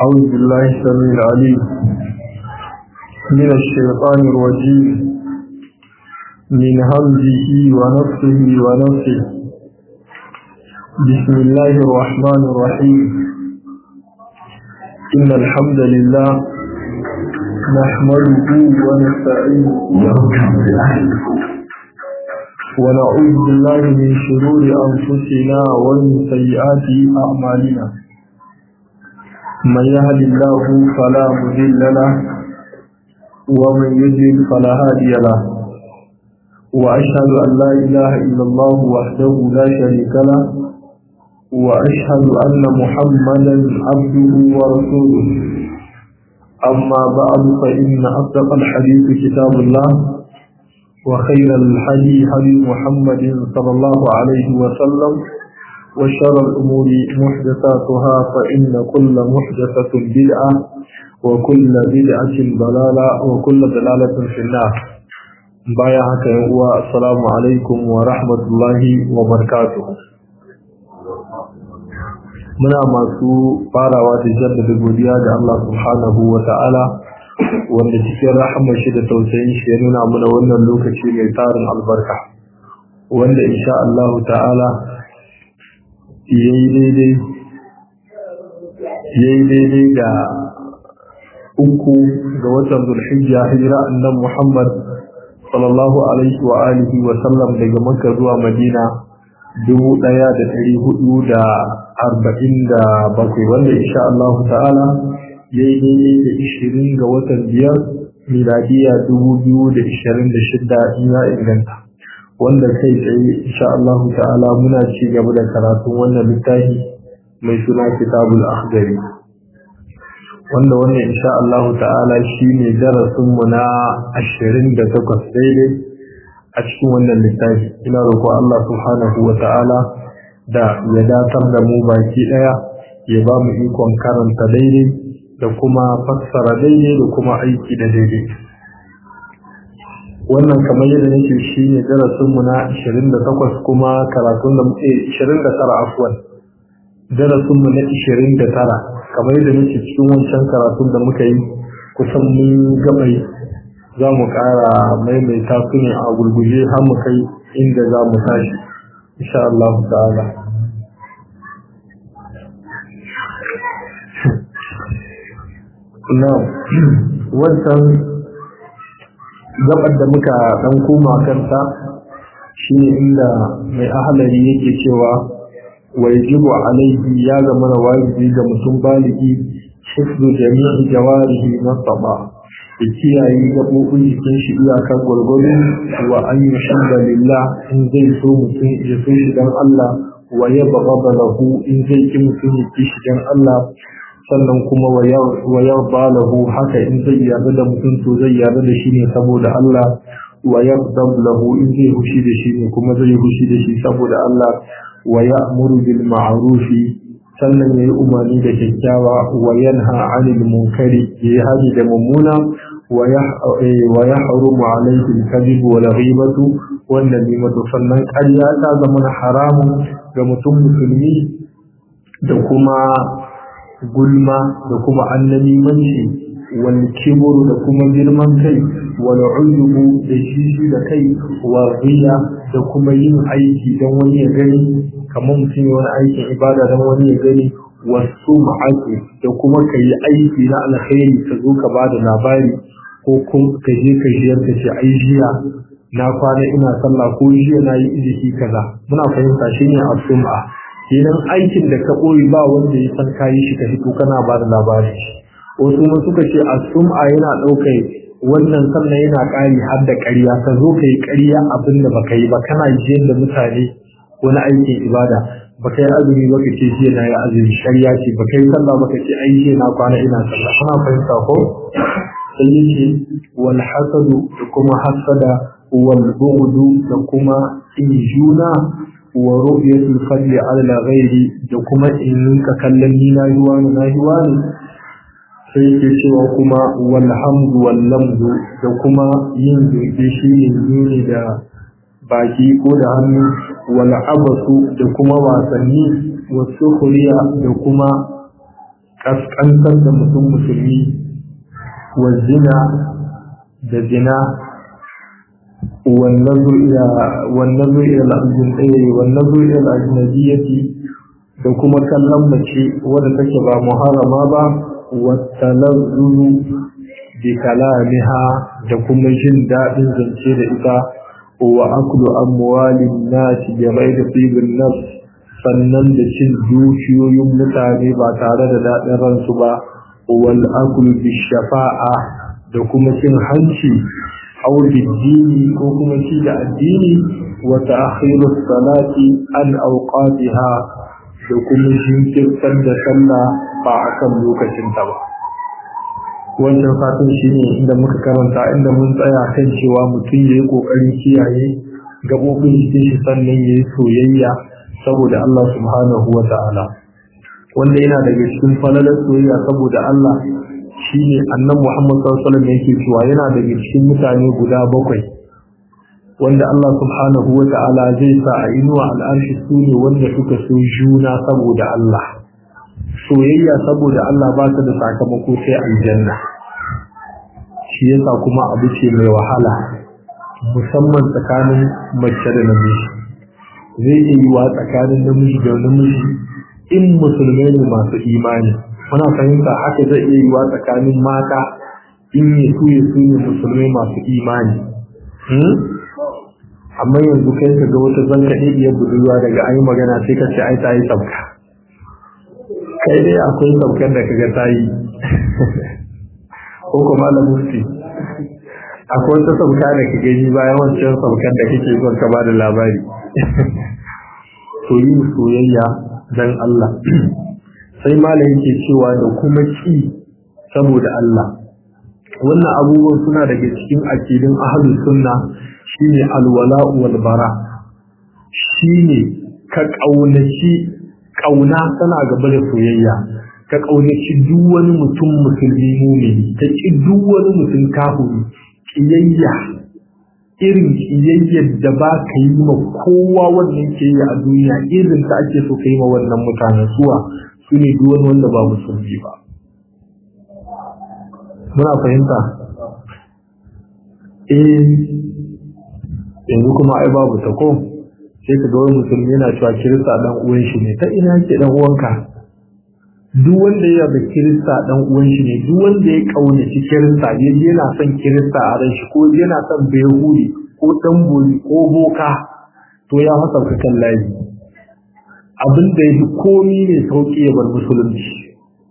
أعوذ بالله السميع العليم من الشيطان الرجيم من همزه ونفسه ونفسه بسم الله الرحمن الرحيم إن الحمد لله نحمده ونستعينه ونعوذ بالله من شرور أنفسنا ومن سيئات أعمالنا من يهد الله فلا مضل له ومن يضلل فلا هادي له وأشهد أن لا إله إلا الله وحده لا شريك له وأشهد أن محمدا عبده ورسوله أما بعد فإن أصدق الحديث كتاب الله وخير الحدي هدي محمد صلى الله عليه وسلم وشر الأمور محدثاتها فإن كل محدثة بدعة وكل بدعة ضلالة وكل ضلالة في النار بايا هكا السلام عليكم ورحمة الله وبركاته muna masu farawa da jaddada godiya ga Allah subhanahu wa ta'ala wanda cikin rahama shi da tausayin shi ya nuna mana wannan lokaci mai tarin albarka wanda insha Allah ta'ala yayi daidai yayi daidai da uku ga watan Zulhijja hijira annabi Muhammad sallallahu alaihi wa alihi wa sallam daga Makka zuwa Madina dubu ɗaya da ɗari hudu da arba'in da bakwai wanda insha Allah ta'ala ya yi daidai da ishirin ga watan biyar miladiya dubu biyu da ishirin da shida in ya inganta wanda kai tsaye insha Allah ta'ala muna ci gaba da karatun wannan littafi mai suna kitabul akhdari wanda wannan insha Allah ta'ala shine darasin mu na ashirin da takwas daidai a cikin wannan littafi ina roƙo Allah subhanahu wa ta'ala da ya datar da mu baki daya ya ba mu ikon karanta daidai da kuma fassara daidai da kuma aiki da daidai wannan kamar yadda nake shi ne darasinmu na 28 kuma karatun da muke 29 afwan darasinmu na 29 kamar yadda nake cikin wancan karatun da muka yi kusan mun gabai za mu ƙara maimaita su ne a gurguje har mu kai inda za mu tashi insha Allah ta'ala na wancan gabar da muka dan koma kanta shine inda mai ahalari yake cewa wajibu alaihi ya zama na wajibi ga mutum baligi hifzu jami'i jawarihi nasaba ya kiyaye gaɓoɓin jikin shi iyakar gwargwado wa an yi lillah in zai so mutum ya so shi don Allah wa ya baba lahu in zai ki mutum ya ki shi don Allah sannan kuma wa yarda lahu haka in zai yarda da mutum to zai yarda da shi ne saboda Allah wa yaghdab lahu in zai hushi da shi ne kuma zai hushi da shi saboda Allah wa ya'muru bil ma'ruf sannan yayi umarni da kyakkyawa wa yanha 'anil munkari yayi haji da mummuna wa yahrumu 'alayhi al-kadhib wal ghibatu wan namimatu sannan ƙarya ta zama haramun ga mutum musulmi da kuma gulma da kuma annamimanci wal kibru da kuma girman kai wal ujubu da shishi da kai wa riya da kuma yin aiki don wani ya gani kamar mutum ya wani aikin ibada don wani ya gani wasu ma'aiki da kuma ka yi aiki na alkhairi ka zo ka ba da labari ko kuma ka je ka jiyar ka ce ai jiya na kwana ina sallah ko jiya na yi iziki kaza muna fahimta shine asum'a kenan aikin da ka ɓoye ba wanda ya san kayi shi ka fito kana ba da labari wasu ma suka ce a sum'a yana ɗaukar wannan sannan yana ƙari har da ƙarya ka zo ka yi ƙarya abin da baka yi ba kana jiyar da mutane wani aikin ibada baka yi azumi ba ka ce jiya na yi azumi shari'a ce baka yi sallah ba ka ce ai jiya na kwana ina sallah kana fahimta ko sai yake wal hasadu da kuma hasada wal bughdu da kuma injuna wa ru'yatul fadli ala ghairi da kuma in ka kallon ni na yi wani na yi wani sai ke cewa kuma wal hamdu wal lamdu da kuma yin zurfi shi ne nuni da baki ko da hannu wal abasu da kuma wasanni wasu kuriya da kuma kaskantar da mutum musulmi wa zina da zina والنظر إلى والنظر إلى الأجنبية والنظر إلى الأجنبية da kuma kallon mace wadda take ba muharrama ba wattalazzulu bi kalamiha da kuma jin daɗin zance da ita wa aklu amwalin nasi bi ghairi tibin nafs sannan da cin dukiyoyin mutane ba tare da daɗin ransu ba wal aklu bi shafa'a da kuma cin hanci أو بالدين كوكما شيد الدين وتأخير الصلاة عن أوقاتها كوكما شيد سند صلى فأكم لوكة تبا wancan fatan shi ne inda muka karanta inda mun tsaya kan cewa mutum ya yi ƙoƙarin kiyaye gaɓoɓin jikin shi sannan ya yi soyayya saboda Allah subhanahu wa ta'ala wanda yana daga cikin falalar soyayya saboda Allah shi ne annan Muhammad sallallahu yake cewa yana daga cikin mutane guda bakwai wanda Allah subhanahu wa ta'ala zai sa a inuwa al'arshi su ne wanda suka so juna saboda Allah soyayya saboda Allah ba ta da sakamako sai aljanna shi yasa kuma abu ce mai wahala musamman tsakanin mace da namiji zai iya yiwa tsakanin namiji da namiji in musulmai ne masu imani muna fahimta haka zai iya yiwa tsakanin mata in ya su ya su ne musulmai masu imani amma yanzu kai ka ga wata zanka ɗaya budurwa daga an yi magana sai ka ce ai ta yi sabka kai dai akwai sabkan da kaga ta yi ko kuma da mufti akwai wata sabka da ka gani bayan wancan sabkan da kake son ka ba da labari to yi soyayya dan Allah sai malam yake cewa da kuma ci saboda Allah wannan abubuwan suna daga cikin akidin ahlus sunna shine alwala wal bara shine ka kaunaci kauna tana gaba da soyayya ka kaunaci duk wani mutum musulmi mumini ka ki duk wani mutum kafiri kiyayya irin kiyayyar da ba ka yi ma kowa wannan ke yi a duniya irin ta ake so ka yi ma wannan mutanen suwa su ne duk wani wanda ba musulmi ba muna fahimta eh yanzu kuma ai babu ta ko sai ka ga wani musulmi yana cewa kirista dan uwan shi ne ta ina ke dan uwanka duk wanda ya da kirista dan uwan shi ne duk wanda ya kaunaci kirista yaje yana son kirista a ran shi ko yana son bayhudi ko dan bori ko boka to ya masa kan layi abin da ya fi komi ne sauƙi ya bar musulunci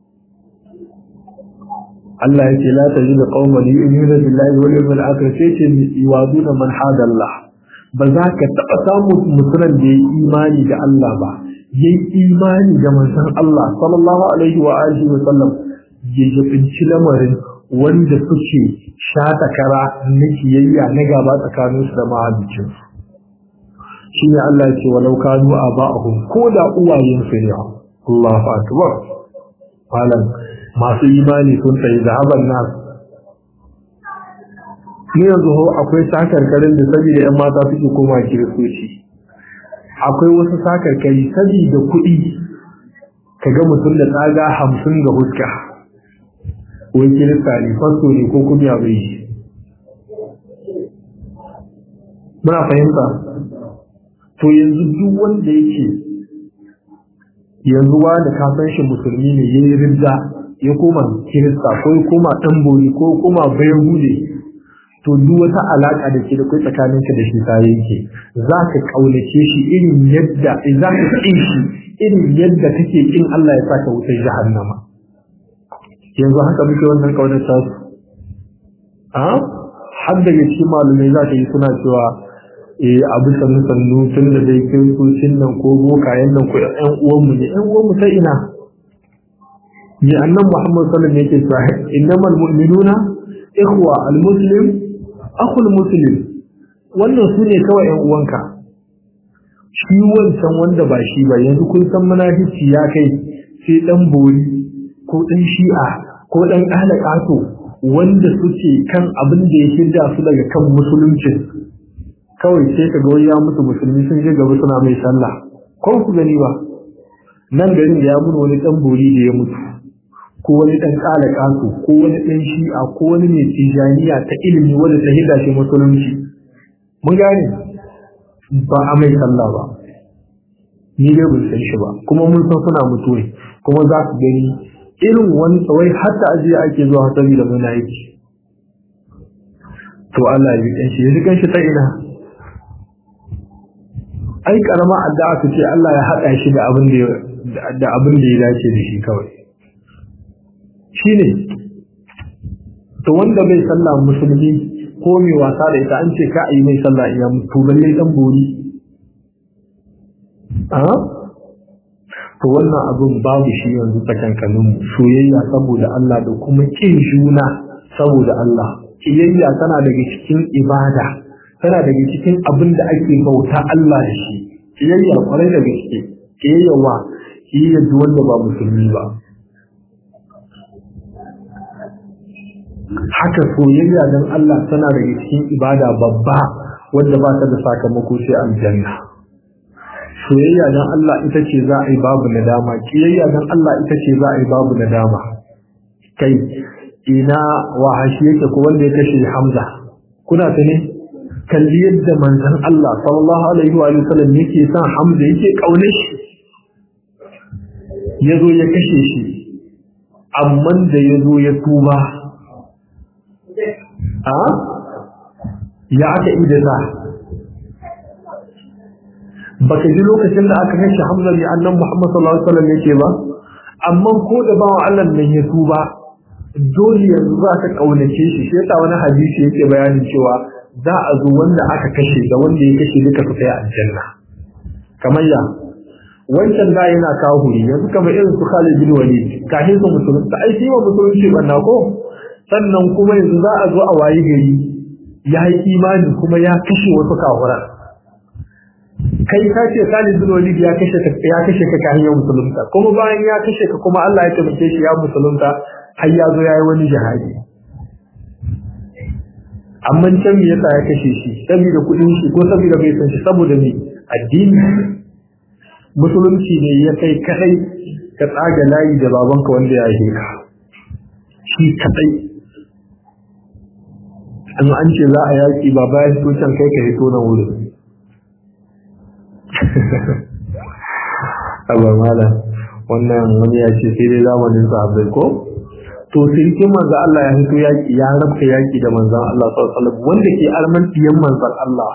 Allah ya ce la ta ji da ƙaumar yi in yuna billahi wal yawmil akhir sai ce yuwaduna man hada Allah ba za ka taɓa samun musulman da ya yi imani da Allah ba ya yi imani da manzon Allah sallallahu alaihi wa alihi wa sallam ya jabinci lamarin wanda suke shata kara na kiyayya na gaba tsakaninsu da mahaliccinsu shi ne Allah ya ce walau kanu aba'ahum ko da uwayensu ne Allahu akbar malam masu imani sun tsaye zahaban nas ni yanzu ho akwai sakarkarin da saboda yan mata suke koma kiristoci akwai wasu sakarkari saboda kuɗi kaga mutum da tsaga hamsin ga huska wai kirista ne fasto ne ko kunya bai shi muna fahimta to yanzu duk wanda yake yanzu wanda ka san shi musulmi ne yayi ridda ya koma kirista ko ya koma dan bori ko ya koma bayhude to duk wata alaka da ke da kai tsakanin ka da shi ta yanke za ka kaunace shi irin yadda za ka kin shi irin yadda kake kin Allah ya saka wutar jahannama yanzu haka muke wannan kaunar ta su a har daga cikin malumai za ka yi suna cewa eh abu sannu sannu tun da dai kiristocin nan ko bokayen nan ko ƴan uwanmu ne ƴan uwanmu ta ina ni annan muhammad sallallahu alaihi wasallam yake cewa innamal mu'minuna ikhwa almuslim akhul muslim wannan su ne kawai ƴan uwanka shi wancan wanda ba shi ba yanzu kun san munafici ya kai sai dan bori ko dan shi'a ko dan ahlaqato wanda suke kan abin da ya shirya su daga kan musulunci kawai sai ka ga ya mutu musulmi sun je gaba suna mai sallah ko ku gani ba nan garin da ya mun wani dan bori da ya mutu ko wani ɗan ƙala ƙato ko wani ɗan shi'a ko wani mai tijaniya ta ilimi wanda ta hida shi musulunci mun gane ba a mai sallah ba ni dai ban san shi ba kuma mun san suna mutuwa kuma za ku gani irin wani tsawai hatta ajiye ake zuwa hasari da muna yake to Allah ya ji shi ya ji kanshi ta ina ai karama addu'a ta ce Allah ya haɗa shi da abin da da abin da ya dace da shi kawai shine to wanda bai sallah musulmi ko mai wasa da ita an ce ka yi mai sallah iya to balle dan bori a to wannan abin babu shi yanzu tsakankanin mu soyayya saboda Allah da kuma kin juna saboda Allah kiyayya tana daga cikin ibada tana daga cikin abin da ake bauta Allah da shi kiyayya kwarai da gaske kiyayya wa kiyayya wanda ba musulmi ba haka soyayya don Allah tana daga cikin ibada babba wanda ba ta da sakamako sai aljanna soyayya don Allah ita ce za a yi babu nadama kiyayya don Allah ita ce za a yi babu nadama kai ina wahashi yake ko wanda ya kashe Hamza kuna ta ne kalli yadda manzon Allah sallallahu alaihi wa sallam yake son Hamza yake kaunar shi yazo ya kashe shi amma da yazo ya tuba a ya aka ida za baka ji lokacin da aka kashe Hamza ne annan Muhammad sallallahu alaihi wasallam yake ba amma ko da bawa Allah nan ya tuba dole yanzu za ka kaunace shi shi yasa wani hadisi yake bayanin cewa za a zo wanda aka kashe da wanda ya kashe duka su kai aljanna kamar ya wancan da yana kawo huri yanzu kamar irin su Khalid bin Walid kafin su musulunta ai shi wa musulunci banna ko sannan kuma yanzu za a zo a wayi gari ya yi imani kuma ya kashe wasu kawura kai ka ce Khalid bin Walid ya kashe ka ya kashe ka kan yau musulunta kuma bayan ya kashe ka kuma Allah ya tabbake shi ya musulunta har ya zo yayi wani jihadi amma can me yasa ya kashe shi saboda kudin shi ko saboda bai san shi saboda me addini musulunci ne ya kai kadai ka tsaga layi da babanka wanda ya yi ka shi kadai an an ce za a yaki ba bayan so can kai ka hito nan wurin Allah mala wannan wani ya ce sai dai zamanin sahabbai ko to sirkin manzo Allah ya hito yaki ya rabka yaki da manzon Allah sallallahu alaihi wasallam wanda ke arman diyan manzon Allah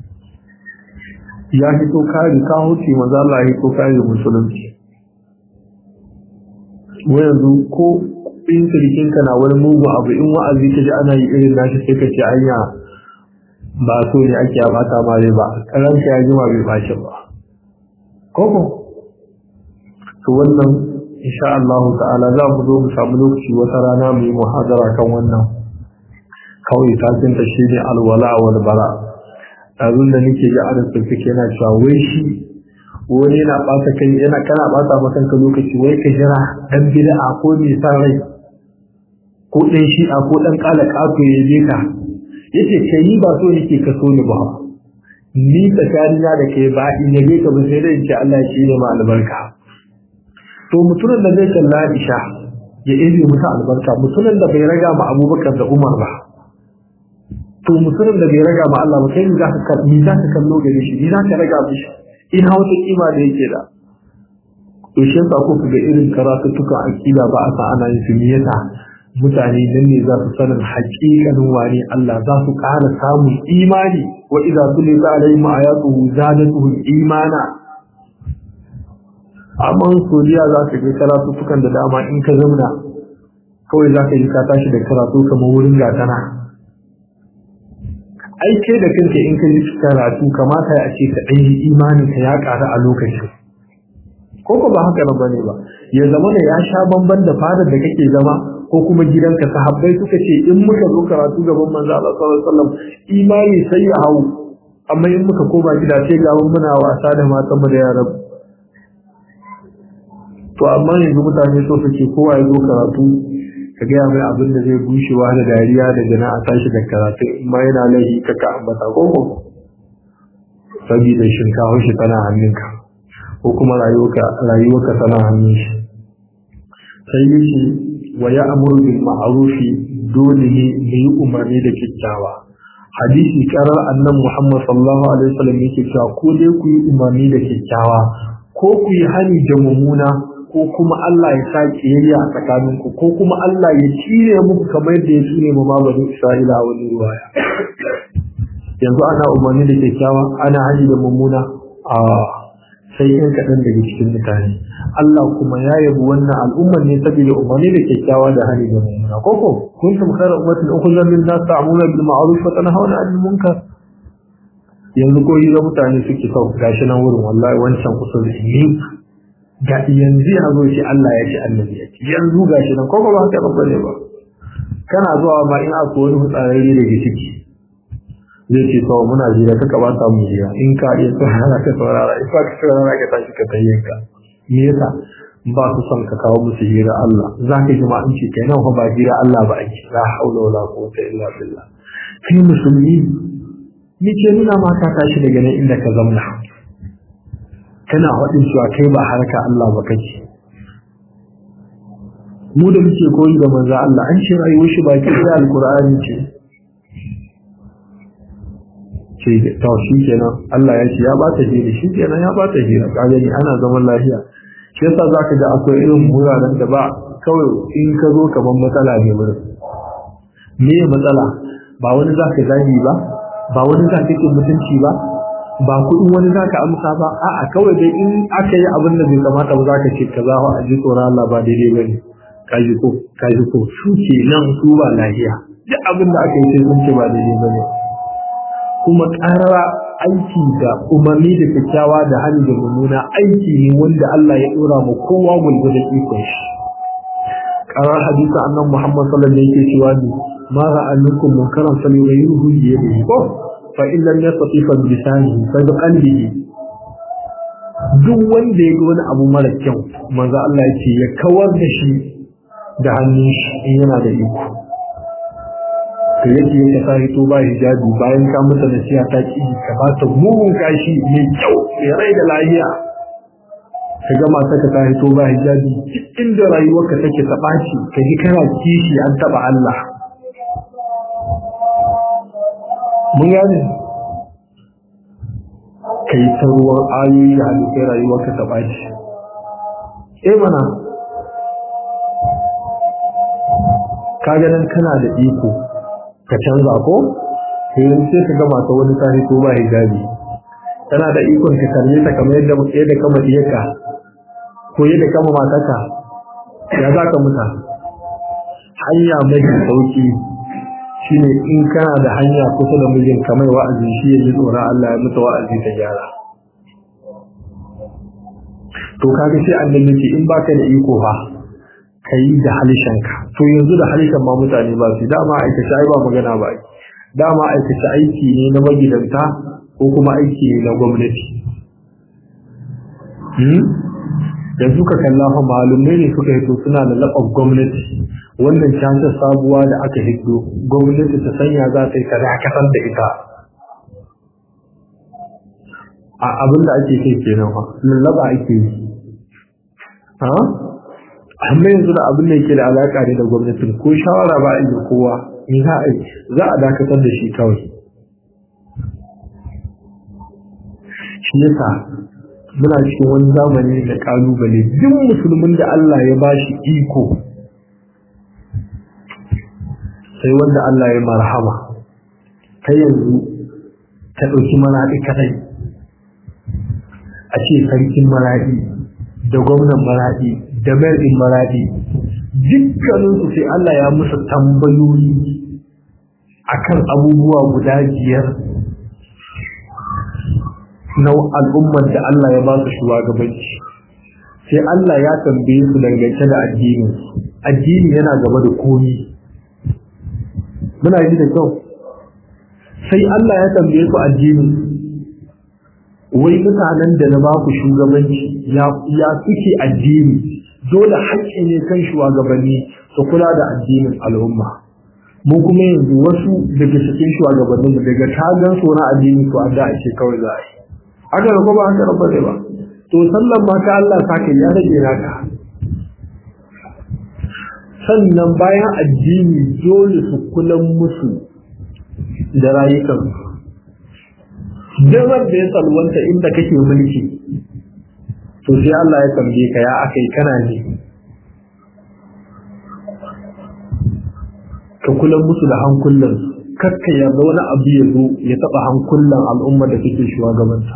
ya hito kare ka huce manzo Allah ya hito kare musulunci yanzu ko in sirkin ka na wani mugu abu in wa'azi ka ji ana yi irin nashi sai ka ce anya ba so ne ake bata ma dai ba karanka ya jima bai bace ba koko to wannan insha Allah ta'ala za mu zo mu samu lokaci wata rana mu yi muhadara kan wannan kawai sakin ta shi ne alwala wal bara abin da nake ga ana tafi yana cewa wai shi wani yana ɓata kai yana kana ɓata maka ka lokaci wai ka jira dan bid'a ko mai san rai ko ɗan shi'a ko ɗan ƙala ƙato ya je ka yace kai ni ba so nake ka so ni ba ni tsakanina da kai ba in yabe ka ba sai dai in ce Allah shi ne ma albarka to mutumin da zai kalla Aisha ya ebe musu albarka mutumin da bai raga ma Abubakar da Umar ba to mutumin da bai raga ma Allah ba kai ni zaka kallo ni zaka kallo gare shi ni zaka raga mishi ina wata kima da yake da to shi yasa ko ga irin karatuttuka akida ba a sa ana yin su yasa mutane nan ne za su sanin haƙiƙanin wani Allah za su ƙara samun imani wa idza tulita alaihim ayatuhu zadatuhum imana amma soriya za ka ga karatuttukan da dama in ka zamna kawai za ka yi ka tashi da karatu kamar wurin gatana ai ke da kanka in ka yi karatu kamata ya ce ka ɗan yi imani ka ya ƙara a lokacin ko ko ba haka ba ne ba ya zama da ya sha bamban da fadar da kake zama ko kuma gidanka sahabbai suka ce in muka zo karatu gaban manzo Allah sallallahu alaihi wasallam imani sai ya hau amma in muka koma gida sai ga muna wasa da matan mu da yaran to amma yanzu mutane so suke kowa ya zo karatu ka gaya mai abin da zai bushewa da dariya da jana a tashi da karatu in ma yana laifi ka ka ambata ko ko saboda shinkawa shi tana hannunka ko kuma rayuwarka tana hannun shi sai yace wa ya'muru bil ma'rufi dole ne mu yi umarni da kyakkyawa hadisi karar annan Muhammad sallallahu alaihi wasallam yake cewa ko dai ku yi umarni da kyakkyawa ko ku yi hani da mummuna ko kuma Allah ya sa kiyayya a tsakaninku ko kuma Allah ya cire muku kamar yadda ya cire mu mabarin Isra'ila a wani ruwaya yanzu ana umarni da kyakkyawa ana hani da mummuna a sai yan kaɗan daga cikin mutane Allah kuma ya yabi wannan al'ummar ne saboda umarni da kyakkyawa da hani da mummuna koko kuntum khayra ummatin ukhrijat lin nas ta'muruna bil ma'ruf wa tanhauna 'anil munkar yanzu ko yi mutane suke sau gashi nan wurin wallahi wancan kusa da ni ga yanzu ya zo shi Allah ya ce annabi ya ce yanzu gashi nan koko ba haka ba ne ba kana zuwa ma in akwai wani hutsararre daga ciki zai ce to muna jira ka ba ta mu jira in ka iya saurara ka saurara in ka saurara ka tashi ka tayyanka me yasa ba su son ka kawo musu hira Allah za ka ji ma in ce kai nan ba hira Allah ba ake la haula wala quwwata illa billah kai musulmi ni ce nuna ma ka tashi daga nan inda ka zamna kana faɗin cewa kai ba harka Allah ba kake mu da muke koyi da manzo Allah an ce rayuwar shi baki da alqur'ani ce ce to shi kenan Allah ya ce ya ba ta hira shi kenan ya ba ta hira ka gani ana zaman lafiya shi yasa zaka ga akwai irin wuraren da ba kawai in ka zo kaman matsala ne wurin me matsala ba wani zaka zagi ba ba wani zaka yi mutunci ba ba kuɗin wani zaka amsa ba a'a kawai dai in aka yi abin da bai kamata ba zaka ce kaza fa a ji tsoron Allah ba daidai bane kaji ko kaji ko su ke nan su ba lafiya duk abin da aka yi sai sun ce ba daidai bane kuma ƙarara aiki da umarni da kyakkyawa da hali da mummuna aiki ne wanda Allah ya ɗora mu kowa gulgu da ikon shi ƙarar hadisa annan Muhammad sallallahu alaihi yake cewa ne ma ra'a minkum munkaran falyughayyirhu bi yadihi ko fa in lam yastati fa bi lisanihi fa bi qalbihi duk wanda ya ga wani abu mara kyau manzo Allah ya ce ya kawar da shi da hannun shi in yana da iko ka yake ka sa hito ba hijabi bayan ka masa nasiha ta ki ka ba ta mugun kashi mai kyau mai rai da lafiya ka ga mata ka ta hito ba hijabi duk inda rayuwarka take ta ɓaci ka ji kana kishi an taɓa Allah mun gane ka yi ta ruwan ayoyi da halittar rayuwarka ta ɓaci eh mana ka ganin kana da iko ka canza ko yanzu sai ka gama ta wani tare ko ba hijabi tana da ikon ka kalle ta kamar yadda yadda kama diyarka ko yadda kama mataka ya za ka muta hanya mai sauki shine in kana da hanya kusa da mijin kamar wa'azi shi ya ji tsoron Allah ya mutu wa'azi ta gyara to kaga sai annabi ce in baka da iko fa kai da halishanka to yanzu da halishan ma mutane ba su dama aikace ai ba magana ba dama aikace aiki ne na magidanta ko kuma aiki ne na gwamnati hmm da suka kalla fa malumai ne suka hito suna da laɓar gwamnati wannan canza sabuwa da aka hiddo gwamnati ta sanya za ta yi ta dakatar da ita a abin da ake kai kenan fa lallaba ake yi ha amma yanzu da abin da yake da alaka ne da gwamnatin ko shawara ba a yi kowa in za a yi za a dakatar da shi kawai shi yasa muna cikin wani zamani da kalubale duk musulmin da Allah ya ba shi iko sai wanda Allah ya marhama kai yanzu ka ɗauki maraɗi kadai a ce sarkin maraɗi da gwamnan maraɗi da mayar maraɗi dukkaninsu sai Allah ya musu tambayoyi akan abubuwa guda biyar na al'ummar da Allah ya ba su shugabanci sai Allah ya tambaye su dangance da addini addini yana gaba da komi muna yi da kyau sai Allah ya tambaye su addini wai mutanen da na ba ku shugabanci ya suke addini dole haƙƙi ne kan shugabanni su kula da addinin al'umma mu kuma yanzu wasu daga cikin shugabannin mu daga tagan so na addini to adda ake kawai za a yi aka rabu ba aka rabu ba to sallan ma ka Allah saka ya rage naka sannan bayan addini dole su kulan musu da rayukansu damar da ya salwanta inda kake mulki to sai Allah ya tambaye ka ya akai kana ne ka kula musu da hankulan kakka yarda wani abu ya zo ya taba hankulan al'umma da kake shugabanta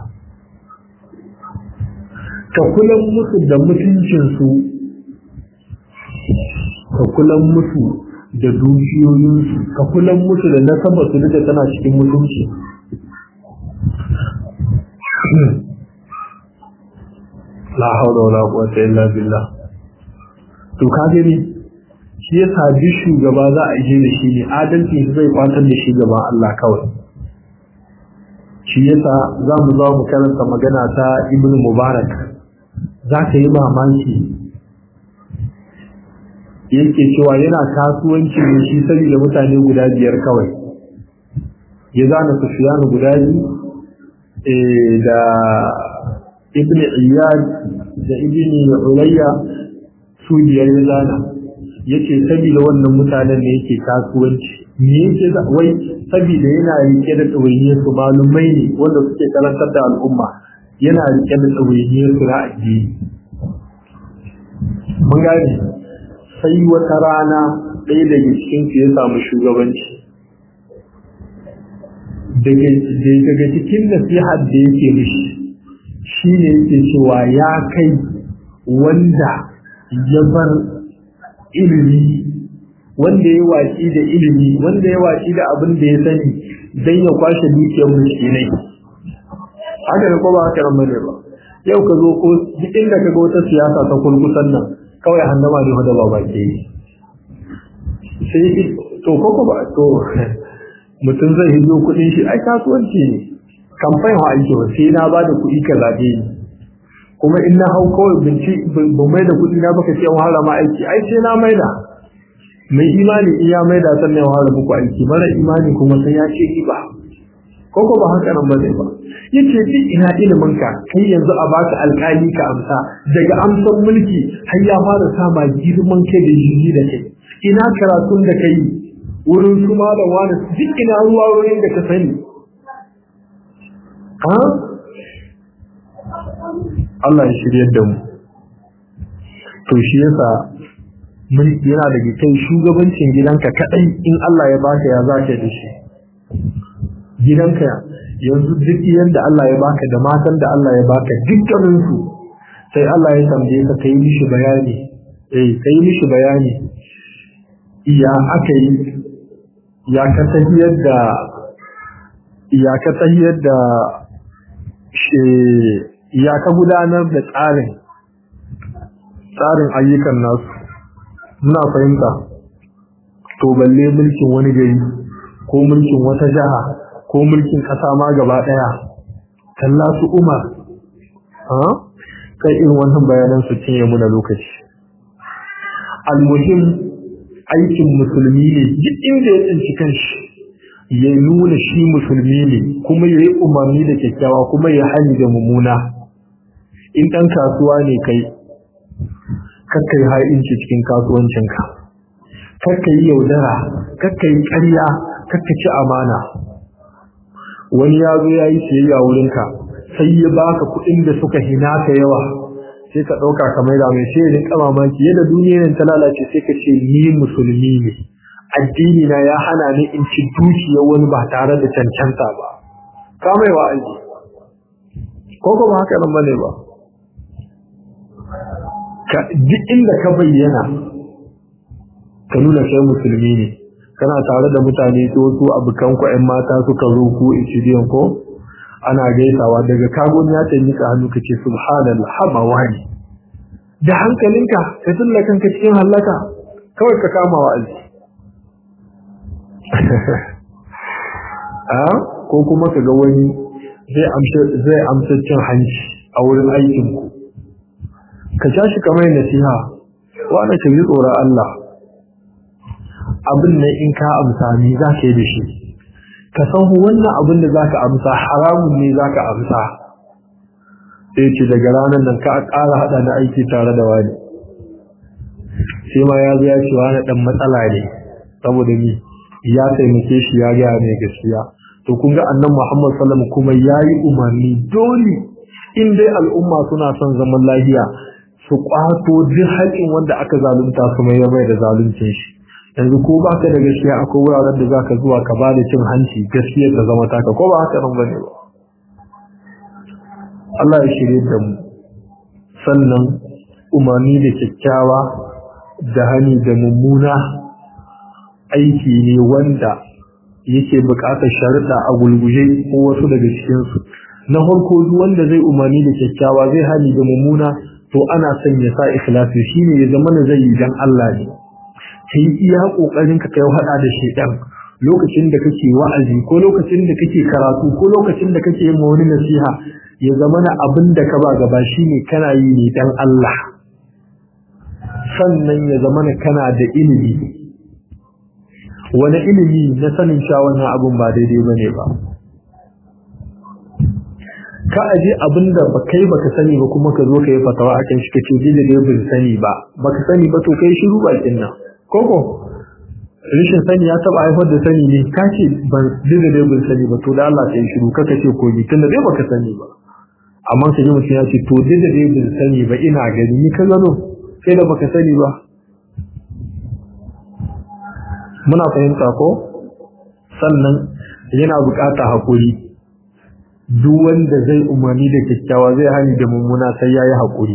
ka kula musu da mutuncinsu ka kula musu da dukiyoyinsu ka kula musu da nasabar su duka tana cikin mutunci la haula wala quwwata illa billah to ka gani shi yasa duk shugaba za a je da shi ne adalci zai kwatar da shi gaba Allah kawai shi yasa za mu zo mu karanta magana ta Ibn Mubarak za ka yi mamaki yake cewa yana kasuwanci ne shi saboda mutane guda biyar kawai ya zana Sufyan guda biyu da ibn iyad da ibn ulayya su biyar ya zana yace saboda wannan mutanen ne yake kasuwanci me yake wai saboda yana rike da tsawayyar su malumai ne wanda suke karantar da al'umma yana rike da tsawayyar su na addini mun gane sai wata rana ɗaya daga cikin su ya samu shugabanci daga cikin nasihar da yake mishi shi ne yake cewa ya kai wanda ya bar ilimi wanda ya waci da ilimi wanda ya waci da abin da ya sani don ya kwashe dukiyar miskinai haka da kuma haka nan bane ba yau ka zo ko duk inda ka ga wata siyasa ta kurkusan nan kawai hannama ne da ba baki sai to ko ba to mutum zai hido kuɗin shi ai kasuwanci ne kamfani wa aiki ba sai na bada kuɗi ka zaɓe ni kuma in na hau kawai binci ban mai da kuɗi na baka ce wahala ma aiki ai sai na maida mai imani in ya maida sannan ya wahala muku aiki mara imani kuma sai ya ce riba ko ko ba haka nan bane ba yace duk ina ilimin ka kai yanzu a baka alƙali ka amsa daga amsan mulki har ya fara sama girman kai da jiji da kai ina karatun da kai wurin su malam wani duk ina ruwa wurin da ka sani ha Allah ya shirye da mu to shi yasa mulki yana da kai shugabancin gidanka kadai in Allah ya baka ya zaka da shi gidanka yanzu duk yanda Allah ya baka da matan da Allah ya baka dukkanin su sai Allah ya tambaye ka kai mishi bayani eh kai mishi bayani iya aka yi ya ka tahiyar da ya ka tahiyar da ya ka gudanar da tsarin tsarin ayyukan nasu muna fahimta to balle mulkin wani gari ko mulkin wata jaha ko mulkin kasa ma gaba daya kalla su umar ha kai irin wannan bayanan su cinye muna lokaci almuhim aikin musulmi ne duk inda ya tsinci kanshi ya nuna shi musulmi ne kuma ya yi umarni da kyakkyawa kuma ya hani da mummuna in ɗan kasuwa ne kai kakka yi ha'inci cikin kasuwancinka kakka yi yaudara kakka yi ƙarya kakka ci amana wani ya zo ya yi siyayya wurinka sai ya baka kuɗin da suka hina ka yawa sai ka ɗauka ka maida mai sai rin kama maki yadda duniyar ta lalace sai ka ce ni musulmi ne addini na ya hana ni in ci dukiyar wani ba tare da cancanta ba ka mai wa aiki ko kuma haka nan bane ba ka duk inda ka bayyana ka nuna kai musulmi ne kana tare da mutane to su abukan ku ƴan mata suka zo ku ichidiyan ko ana gaisawa daga kagon ya tanyi ka hannu kace subhanallah haba wani da hankalinka ka tulla kanka cikin halaka kawai ka kama wa'azi a ko kuma ka ga wani zai amsa zai amsa cin hanci a wurin aikin ku ka tashi kamar nasiha wani ka ji tsoron Allah abin nan in ka amsa ni za ka yi da shi ka san wannan abin da za ka amsa haramun ne za ka amsa sai ce daga ranar nan ka ƙara haɗa na aiki tare da wani sai ma ya zo ya ce wani dan matsala ne saboda ni ya taimake shi ya gaya mai gaskiya to kun ga annan Muhammad sallallahu kuma yayi umarni dole in dai al'umma suna son zaman lafiya su kwato duk haƙin wanda aka zalunta su mai mai da zaluncin shi yanzu ko ba ka da gaskiya akwai wuraren da zaka zuwa ka ba da cin hanci gaskiya ta zama taka ko ba haka nan bane ba Allah ya shirye da mu sannan umarni da kyakkyawa da hani da mummuna aiki ne wanda yake buƙatar sharuɗa a gulguje ko wasu daga cikinsu na farko duk wanda zai umarni da kyakkyawa zai hani da mummuna to ana son ya sa ikhlasi shine ya zama zai yi dan Allah ne kai iya kokarin ka kai hada da shedan lokacin da kake wa'azi ko lokacin da kake karatu ko lokacin da kake yin wani nasiha ya zama na abin da ka ba gaba shine kana yi ne dan Allah sannan ya zama na kana da ilimi wani ilimi na sanin sha wannan abin ba daidai bane ba ka aje abin da ba kai baka sani ba kuma ka zo ka yi fatawa akan shi kace dole dai bin sani ba baka sani ba to kai shiru bakin nan koko rishin sani ya taba haifar da sani ne ka ce ban dole dai bin sani ba to da Allah kai shiru kaka ce ko ni tunda dai baka sani ba amma sai mutum ya ce to dole dai bin sani ba ina gani ni ka gano sai da baka sani ba muna fahimta ko sannan yana bukata hakuri duk wanda zai umarni da kyakkyawa zai hani da mummuna sai ya yi haƙuri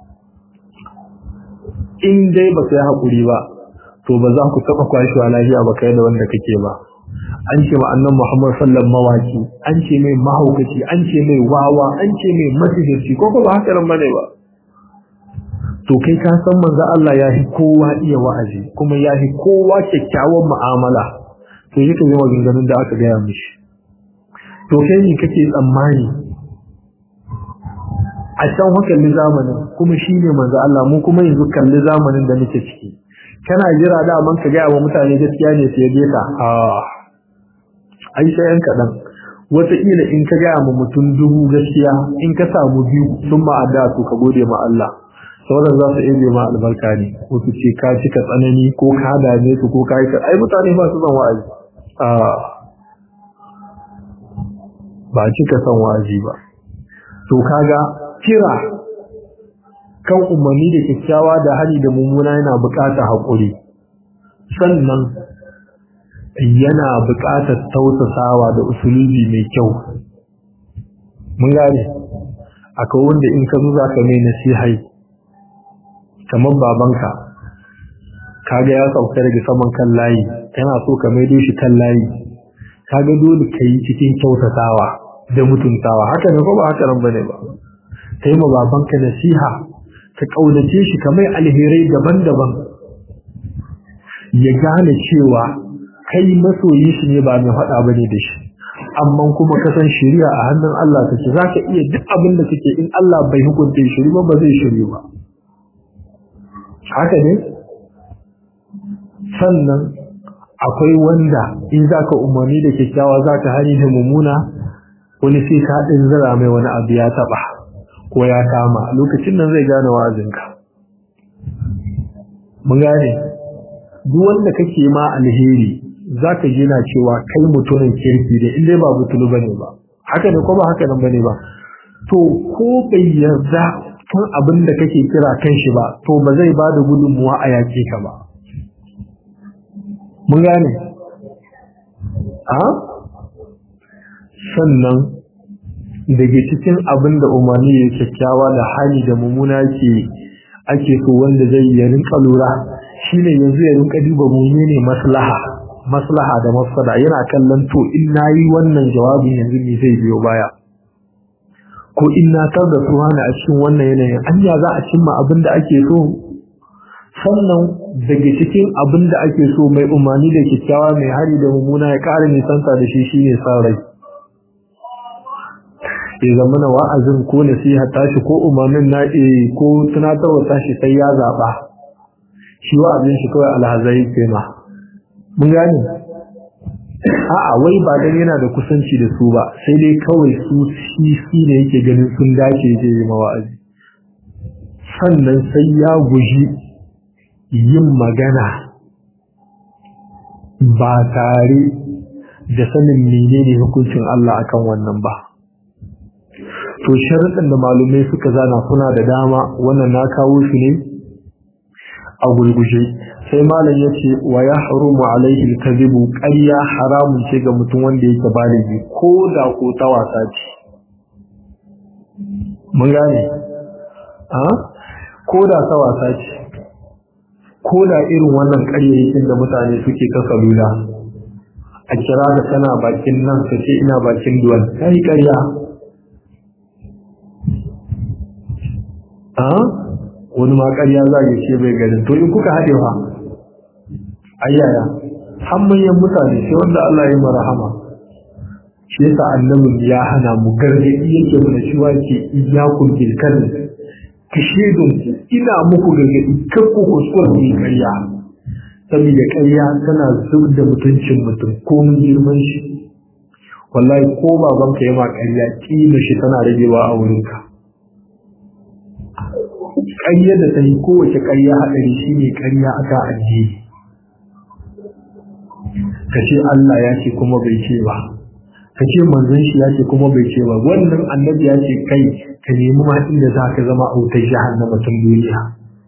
in dai ba yi haƙuri ba to ba za ku taɓa kwashewa lafiya ba kai da wanda kake ba an ce ma'annan muhammad sallan mawaki an ce mai mahaukaci an ce mai wawa an ce mai masihirci ko ba haka nan bane ba to kai ka san manzo Allah ya fi kowa iya wa'azi kuma ya fi kowa kyakkyawan mu'amala to yake yi maganganun da aka gaya mishi to kai ne kake tsammani a can kalli zamanin kuma shi ne manzo Allah mu kuma yanzu kalli zamanin da muke ciki kana jira da man ka gaya wa mutane gaskiya ne sai dai ka a ai sai yan kadan wataƙila in ka gaya ma mutum dubu gaskiya in ka samu biyu sun ma adda su ka gode ma Allah sauran za su iya ma albarka ne ko su ce ka cika tsanani ko ka dame su ko ka yi ai mutane ba su zan wa'azi a ba cika son wa'azi ba to kaga kira kan umarni da kyakkyawa da hali da mummuna yana buƙatar haƙuri sannan yana buƙatar tausasawa da usulubi mai kyau mun gane akwai wanda in ka zo za ka mai nasihai kamar babanka kaga ya sauka daga saman kan layi kana so ka maido shi kan layi kaga dole ka yi cikin kyautatawa da mutuntawa haka ne ko ba haka nan bane ba kai ma babanka nasiha ka kaunace shi kamar alherai daban-daban ya gane cewa kai masoyi shi ne ba mai faɗa bane da shi amma kuma ka san shari'a a hannun Allah take zaka iya duk abin da kake in Allah bai hukunta shiri ba ba zai shiri ba haka ne sannan akwai wanda in zaka umarni da kyakkyawa zaka hani da mummuna wani sai ka din zira mai wani abu ya taba ko ya kama lokacin nan zai gane wa'azinka mun gane duk wanda kake ma alheri zaka ji na cewa kai mutumin kirki da in dai ba butulu bane ba haka ne ko ba haka nan bane ba to ko bai yarda kan abin da kake kira kan shi ba to ba zai ba da gudunmuwa a yaƙe ka ba mun gane a sannan daga cikin abin da umarni ya kyakkyawa da hali da mummuna ke ake so wanda zai ya rinka lura shine yanzu ya rinka duba menene maslaha maslaha da mafsada yana kallon to in nayi wannan jawabin yanzu me zai biyo baya ko in na tar da suwana a cikin wannan yanayin anya za a cimma abin da ake so sannan daga cikin abin da ake so mai umarni da kyakkyawa mai hari da mummuna ya ƙara nisanta da shi shine san rai ya zama na wa'azin ko nasiha tashi ko umarnin na ko tunatarwa tashi sai ya zaɓa shi wa'azin shi kawai alhazai tema mun gane a'a wai ba dan yana da kusanci da su ba sai dai kawai su shi shi ne yake ganin sun dace zai yi mawa'azi sannan sai ya guji yin magana ba tare da sanin menene hukuncin Allah akan wannan ba to sharuɗin da malumai suka zana suna da dama wannan na kawo shi ne a gulguje sai malam ya ce wa ya harumu alaihi alkazibu ƙarya haramun ce ga mutum wanda yake baligi ko da ko ta wasa ce mun gane a ko da ta wasa ce ko da irin wannan ƙaryayyakin da mutane suke ta salula a kira da kana bakin nan ka ce ina bakin duwan ta yi ƙarya a wani ma ƙarya za ya ce bai garin to in kuka haɗe fa ayyaya har manyan mutane sai wanda Allah ya yi rahama shi yasa annabin ya hana mu gargaɗi yake mana cewa ke iyakun bil kadhib ki shedun ina muku gargaɗi kar ku kuskura ku yi ƙarya saboda ƙarya tana zub da mutuncin mutum ko mun girman shi wallahi ko babanka ya ma ƙarya kima shi tana ragewa a wurinka ƙarya da ta yi kowace ƙarya haɗari shi ne ƙarya aka addini ka ce Allah ya ce kuma bai ce ba ka ce manzon shi ya ce kuma bai ce ba wannan annabi ya ce kai ka nemi ma inda za ka zama a wutar jahannama tun duniya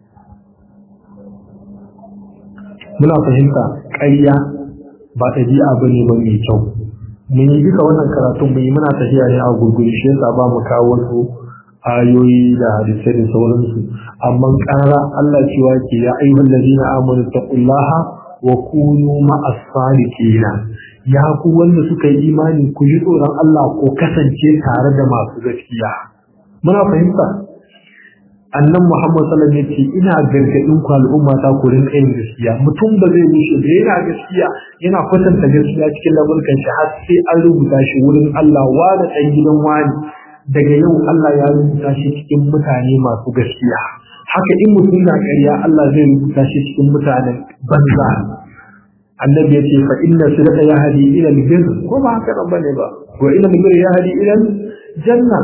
muna fahimta ƙarya ba ɗabi'a ba ne ba mai kyau mun yi duka wannan karatun mun yi muna tafiya ne a gurguri shi yasa ba mu kawo wasu ayoyi da hadisai da sauransu amma ƙara Allah cewa ke ya ayyuhal ladina amanu taqullaha wa kunu ma'as sadiqina ya ku wanda suka yi imani ku ji tsoron Allah ko kasance tare da masu gaskiya muna fahimta annan Muhammad sallallahu alaihi wasallam yace ina gargadin ku al'umma ta ku rinka yin gaskiya mutum ba zai wuce da yana gaskiya yana kwatanta gaskiya cikin lamurkan shi har sai an rubuta shi wurin Allah wa da ɗan gidan wani daga yau Allah ya rubuta shi cikin mutane masu gaskiya haka in mutum na ƙarya Allah zai rubuta shi cikin mutanen banza annabi ya ce fa inna sirata ya hadi ila albir ko ba haka nan bane ba wa ila albir ya hadi ila janna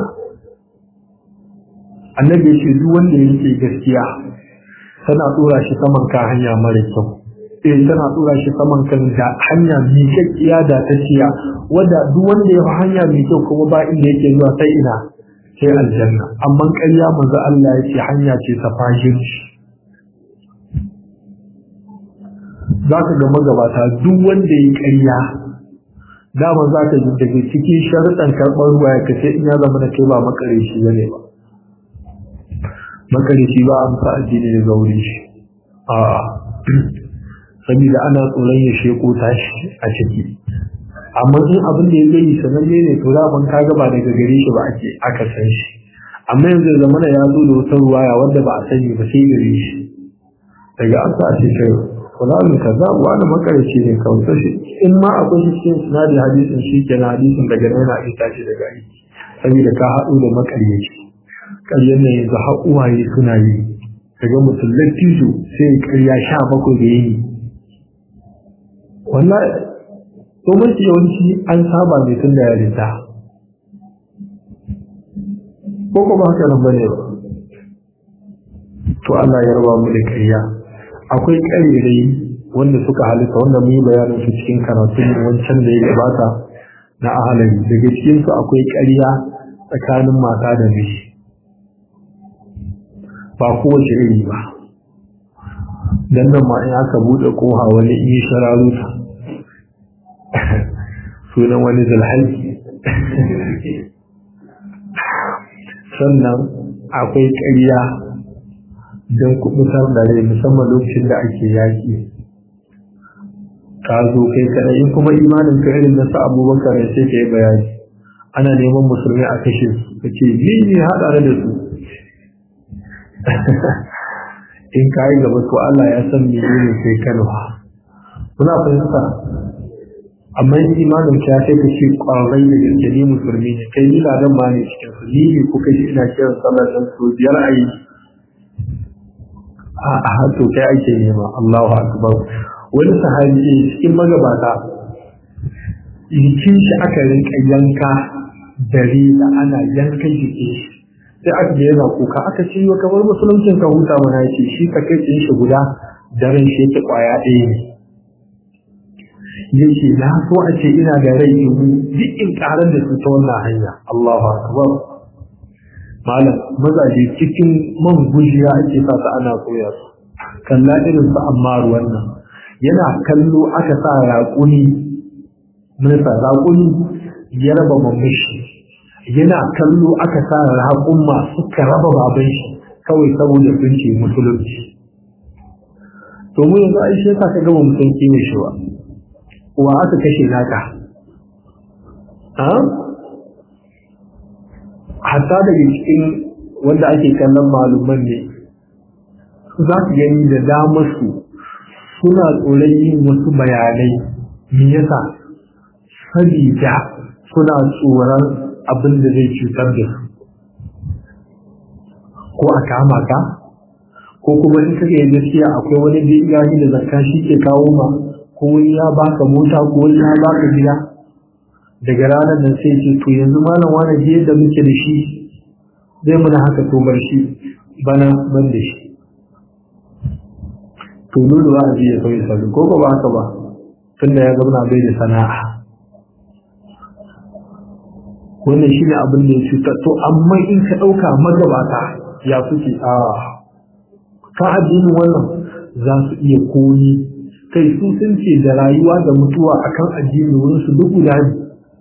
annabi ya ce duk wanda yake gaskiya tana tsora shi saman ka hanya mara kyau eh tana tsora shi saman kan da hanya mai kyakkiya da ta ciya wanda duk wanda ya hanya mai kyau kuma ba inda yake zuwa sai ina sai aljanna amma ƙarya manzo Allah ya ce hanya ce ta fahimci za ka ga magabata duk wanda ya ƙarya dama za ka ji daga cikin sharuɗan karɓar ruwa ya kace in ya zama da kai ba makarici bane ba makarici ba an sa addini daga wurin shi a saboda ana tsoron ya sheko tashi a ciki amma in abin da ya gani sananne ne to daman ka ga ba daga gare shi ba ake aka san shi amma yanzu da zamana ya zo da wata ruwaya wanda ba a sani ba sai gare shi daga an sa ce kai fulanun kaza wani makarici ne kawai shi in ma akwai shi cikin sinadin hadisin shi ke na hadisin daga nan yana ita shi daga aiki saboda ka haɗu da makaryaci ƙaryar nan yanzu har uwaye suna yi daga mutum lattijo sai ƙarya sha bakwai da yi wallahi to mafi yawanci an saba ne tun da yarinta ko kuma haka nan bane ba to Allah ya raba mu da ƙarya akwai ƙarirai wanda suka halitta wanda mu yi bayanin su cikin karatun wancan da ya gabata na ahalari daga cikin su akwai ƙarya tsakanin mata da miji ba kowace iri ba dan nan ma in aka buɗe koha wani in yi shararuta sunan wani zalhalki sannan akwai ƙarya don kubutar da rai musamman lokacin da ake yaƙi ka zo kai kaɗai in kuma imanin ka irin na sa abubakar ne sai ka yi bayani ana neman musulmi a kashe su ka ce ni ne haɗa da su in ka yi gaba to Allah ya san me ne sai kalwa kuna fahimta amma in imanin ka sai ka ce ƙwarai da gaske ni musulmi ne kai ni ladan ma ne cikin su ni ne kuka shi ina kiran sallar dan su biyar a yi a to kai ake nema Allahu akbar wani sahabi ne cikin magabata jikin shi aka rinka yanka dare da ana yankan jikin shi sai aka ga yana kuka aka ce wa kamar musuluncin ka huta mana yace shi ka kai shi guda daren shi yake kwaya ɗaya ne yace na so a ce ina da rai dubu duk in karar da su ta wannan hanya Allahu akbar malam mazaje cikin man gujiya ake sa su ana koya su kalla irin su amma wannan yana kallo aka sa raƙuni minista raƙuni ya raba mamashi yana kallo aka sa raƙumma suka raba baban shi kawai saboda sun ce musulunci to mu yanzu ai shi yasa ka gama mutum kiwo shi ba wa aka kashe naka ha hatta daga cikin wanda ake kallon maluman ne za su gani da damar su suna tsoron yin wasu bayanai me yasa sabida suna tsoron abin da zai cutar da su ko a kama ka ko kuma in kake yin gaskiya akwai wani da ya da zakka shi ke kawo ma ko wani ya baka mota ko wani ya baka gida daga ranar nan sai ce to yanzu malam wani je da muke da shi zai muna haka to bar shi bana ban da shi to dole ba a je ya sauyi sabbin ko ba haka ba tunda ya zauna bai da sana'a wannan shi ne abin da ya cuta to amma in ka ɗauka magabata ya suke a ka addinin wannan za su iya koyi kai su sun ce da rayuwa da mutuwa akan addini wurin su duk guda ne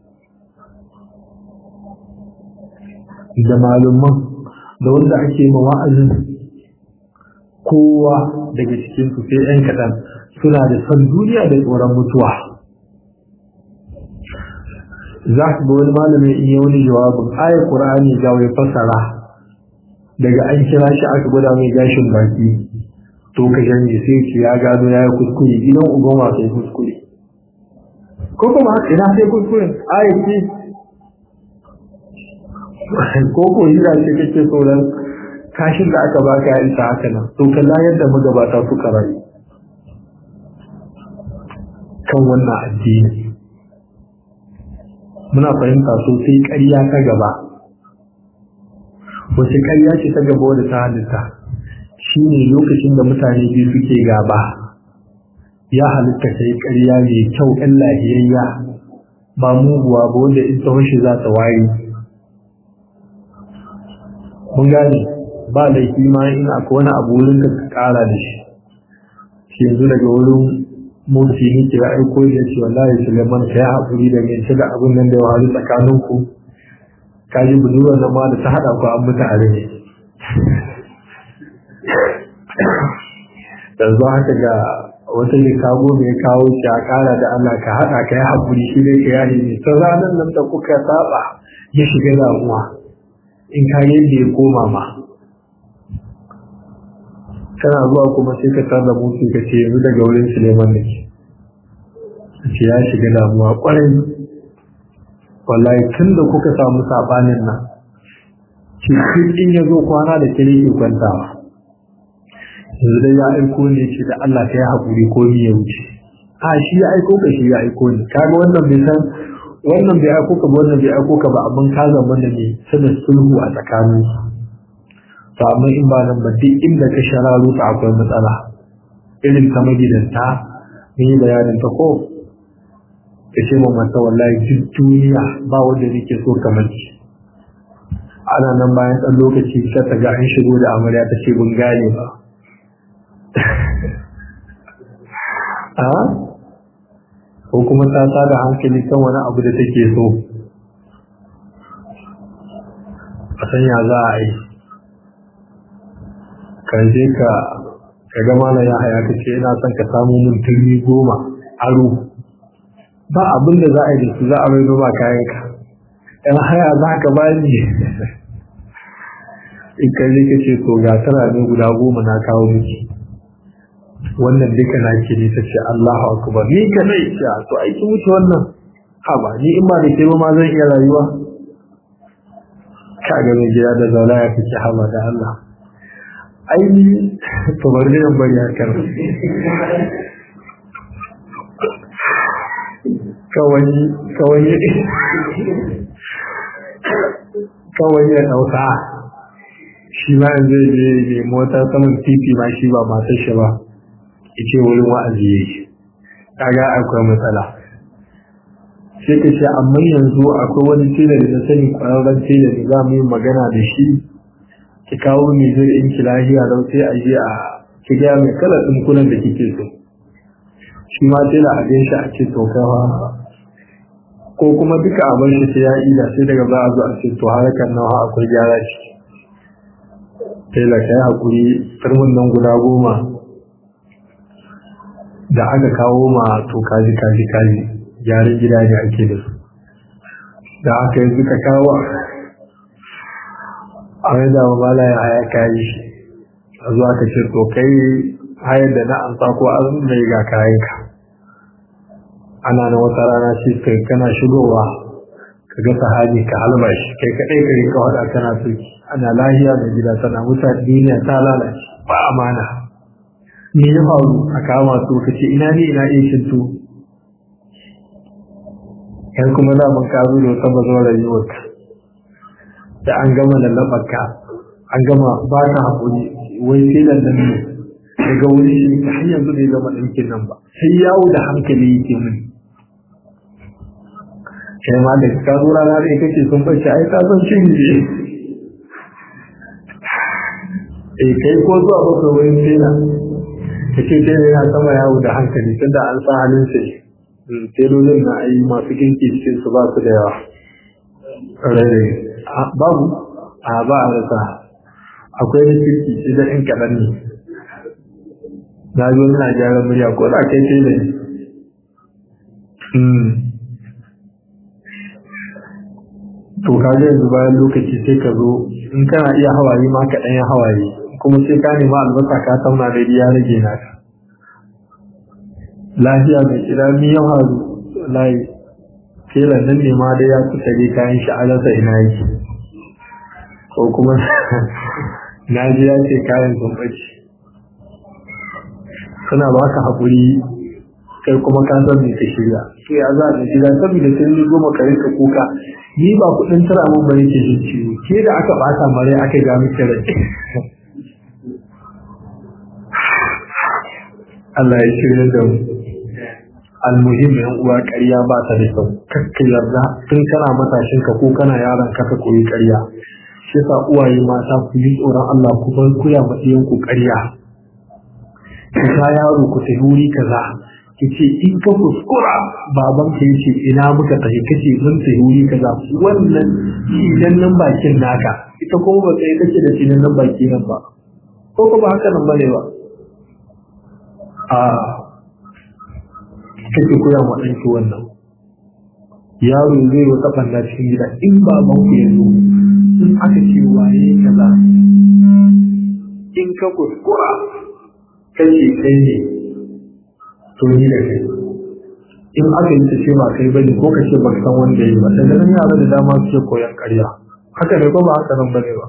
da malumman da wanda ake ma wa'azin kowa daga cikin su sai yan kaɗan suna da son duniya da tsoron mutuwa za su ga wani malamin in yi wani jawabin ayar ƙur'ani ga wai fasara daga an kira shi aka gwada mai gashin baki to ka janye sai ce ya gano ya yi kuskure gidan uban wa sai kuskure ko kuma ina sai kuskure ayar ce ko ko hira ce kake tsoron kashin da aka baka ya isa haka nan to kalla yadda magabata suka rayu kan wannan addini muna fahimta sosai ƙarya ta gaba wace ƙarya ce ta gaba wadda ta halitta shi ne lokacin da mutane biyu suke gaba ya halitta ta yi ƙarya mai kyau ɗan lahiyayya ba muguwa ba wanda in ta shi za ta waye mun gane ba laifi ma in akwai wani abu wurin ka ƙara da shi shi yanzu daga wurin mulki ne kira aiko ya ce wallahi Suleiman ka yi haƙuri da mai da abin nan da wahalu tsakanin ku ka ji budurwar nan ma da ta haɗa ku an mutu a rai yanzu haka ga wata ne kago mai kawo shi a ƙara da Allah ka haɗa ka yi haƙuri shi ne ka yare ne ta ranar nan da kuka saba ya shiga damuwa in ka yadda ya koma ma kana zuwa kuma sai ka tarda mutu ka ce yanzu daga wurin Suleiman da ke ce ya shiga damuwa kwarai wallahi tun da kuka samu sabanin nan ce in ya zo kwana da kire ke kwantawa yanzu dai ya aiko ne ce da Allah ka yi haƙuri ko ni ya wuce a shi ya aiko ka shi ya aiko ne kaga wannan bai san wannan bai aiko ka ba wannan bai aiko ka ba amma ka zama da ne sanin sulhu a tsakaninsu to amma in ba nan ba duk inda ka shararo ta akwai matsala irin ta magidanta mun yi bayanin ta ko ka ce ma mata wallahi duk duniya ba wanda nake so kamar ki ana nan bayan ɗan lokaci sai ta ga an shigo da amarya ta ce bin gane ba a ko kuma ta da hankali kan wani abu da take so a sanya za a yi kan je ka ka ga mana ya haya ka ce ina son ka samu mun turmi goma aro ba abin da za a yi da su za a mai noma kayan ka ɗan haya za ka ba ni in ka je ka ce to ga tara ne guda goma na kawo miki wannan duka na ke ne ta ce Allahu akbar ni ka zai ce to aiki wuce wannan ha ba ni in ba da ke ba ma zan iya rayuwa ka ga mai gida da zaula ya fice hama da Allah aini to bari ne bari harkar kawai kawai kawai ya dauka shi ma zai je ne mota saman titi ma shi ba matar shi ba ce wurin wa'azi yake kaga akwai matsala sai ka ce amma yanzu akwai wani tela da na sani kwararren tela da za mu yi magana da shi ki kawo ni zai in ki lahiya lau sai a je a ki gaya mai kalar ɗinkunan da kike so shi ma tela a gan shi a ce to kawa ko kuma duka a bar shi sai ya ida sai daga za a zo a ce to harkar nawa akwai gyara shi tela kai hakuri turmin nan guda goma da aka kawo ma to kaji kaji kaji gyaran gida ne ake da su da aka yi suka kawo a wani da mamala ya haya kayi shi a zuwa ka ce to kai hayar da na amsa ko an mai ga kayanka ana na wata rana ce kai kana shigowa ka ga sahabi ka halba shi kai kaɗai ka rika wada kana soki ana lahiya mai gida tana mutane duniya ta lalace ba amana me ya faru a kama su ka ce ina ne ina iya shinto yan kuma za mun kazo da wata bazawar rayuwarka da an gama lallabarka an gama ba ka haƙuri wai sai nan nan ne daga wuri shi har yanzu bai gama ɗinkin nan ba sai yawo da hankali yake mini kai ma da ka zo rana da kake sun bace ai ka san cin ne eh kai ko zuwa baka wurin tela kace tela yana sama yawo da hankali tunda an sa halin sai telolin na ai masu kinki cikin su ba su da yawa rere babu a ba a rasa akwai na kirki sai da in kaɗan ne na zo na gyara murya ko da kai tela ne to kaga yanzu bayan lokaci sai ka zo in kana iya hawaye ma ka ɗanya hawaye kuma sai ka nema albasa ka tauna da ya rage naka lafiya mai kira mi ya haru layi telan nan ne ma dai ya kusa dai kayan shi alasa ina yake ko kuma na ji ya ce kayan sun ɓace suna ba ka haƙuri kai kuma ka san me ka shirya to ya za ka shirya saboda sai ni goma ka rinka kuka ni ba kuɗin tara mun bane ke jin ciwo ke da aka ɓata mare aka ga miki rai Allah ya shirya da mu almuhim yan uwa ƙarya ba ta da kyau kakka yarda tun kana matashin ka ko kana yaron ka ka koyi ƙarya shi yasa uwaye mata ku yi tsoron Allah ku bar kuya ma ku ƙarya ku ta yaro ku tafi wuri kaza ki ce in ka kuskura baban ka yace ina muka tafi kace mun tafi wuri kaza wannan idan nan bakin naka ita kuma ba kai kace da cinan nan baki nan ba ko ko ba haka nan bane ba a kake koya wa ɗanki wannan yaro zai wata ɓanna cikin gida in baban ku ya zo in aka ce waye kaza in ka kuskura kace kai ne to ni da kai in aka yi ta ce ba kai bane ko ka ce baka san wanda yi ba daga nan yara da dama suke koyan ƙarya haka ne ko ba haka nan bane ba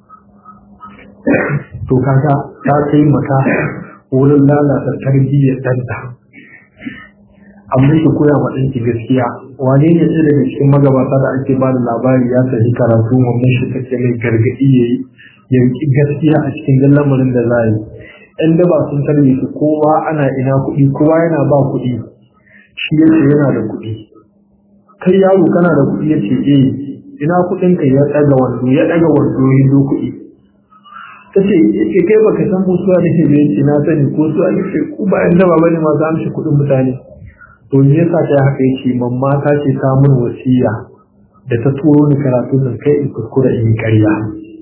to kaga ta kai maka wurin lalata tarbiyyar ɗanta amma ki koya wa ɗanki gaskiya wane ne ɗaya daga cikin magabata da ake ba da labari ya tafi karatu wannan shi take mai gargaɗi ya yi yanki gaskiya a cikin lamarin da za yi ɗan daba sun tarbe su kowa ana ina kuɗi kowa yana ba kuɗi shi ya ce yana da kuɗi kai yaro kana da kuɗi ya ce eh ina kuɗin ka ya ɗaga wando ya ɗaga wando ya do kuɗi ta ce ce kai baka san ko suwa nake da yake na sani ko suwa nake ku ba yan daba bane masu amshi kuɗin mutane to me yasa ta haka yake mamma ta ce ta mun wasiya da ta turo ni karatu nan kai in kuskura in yi ƙarya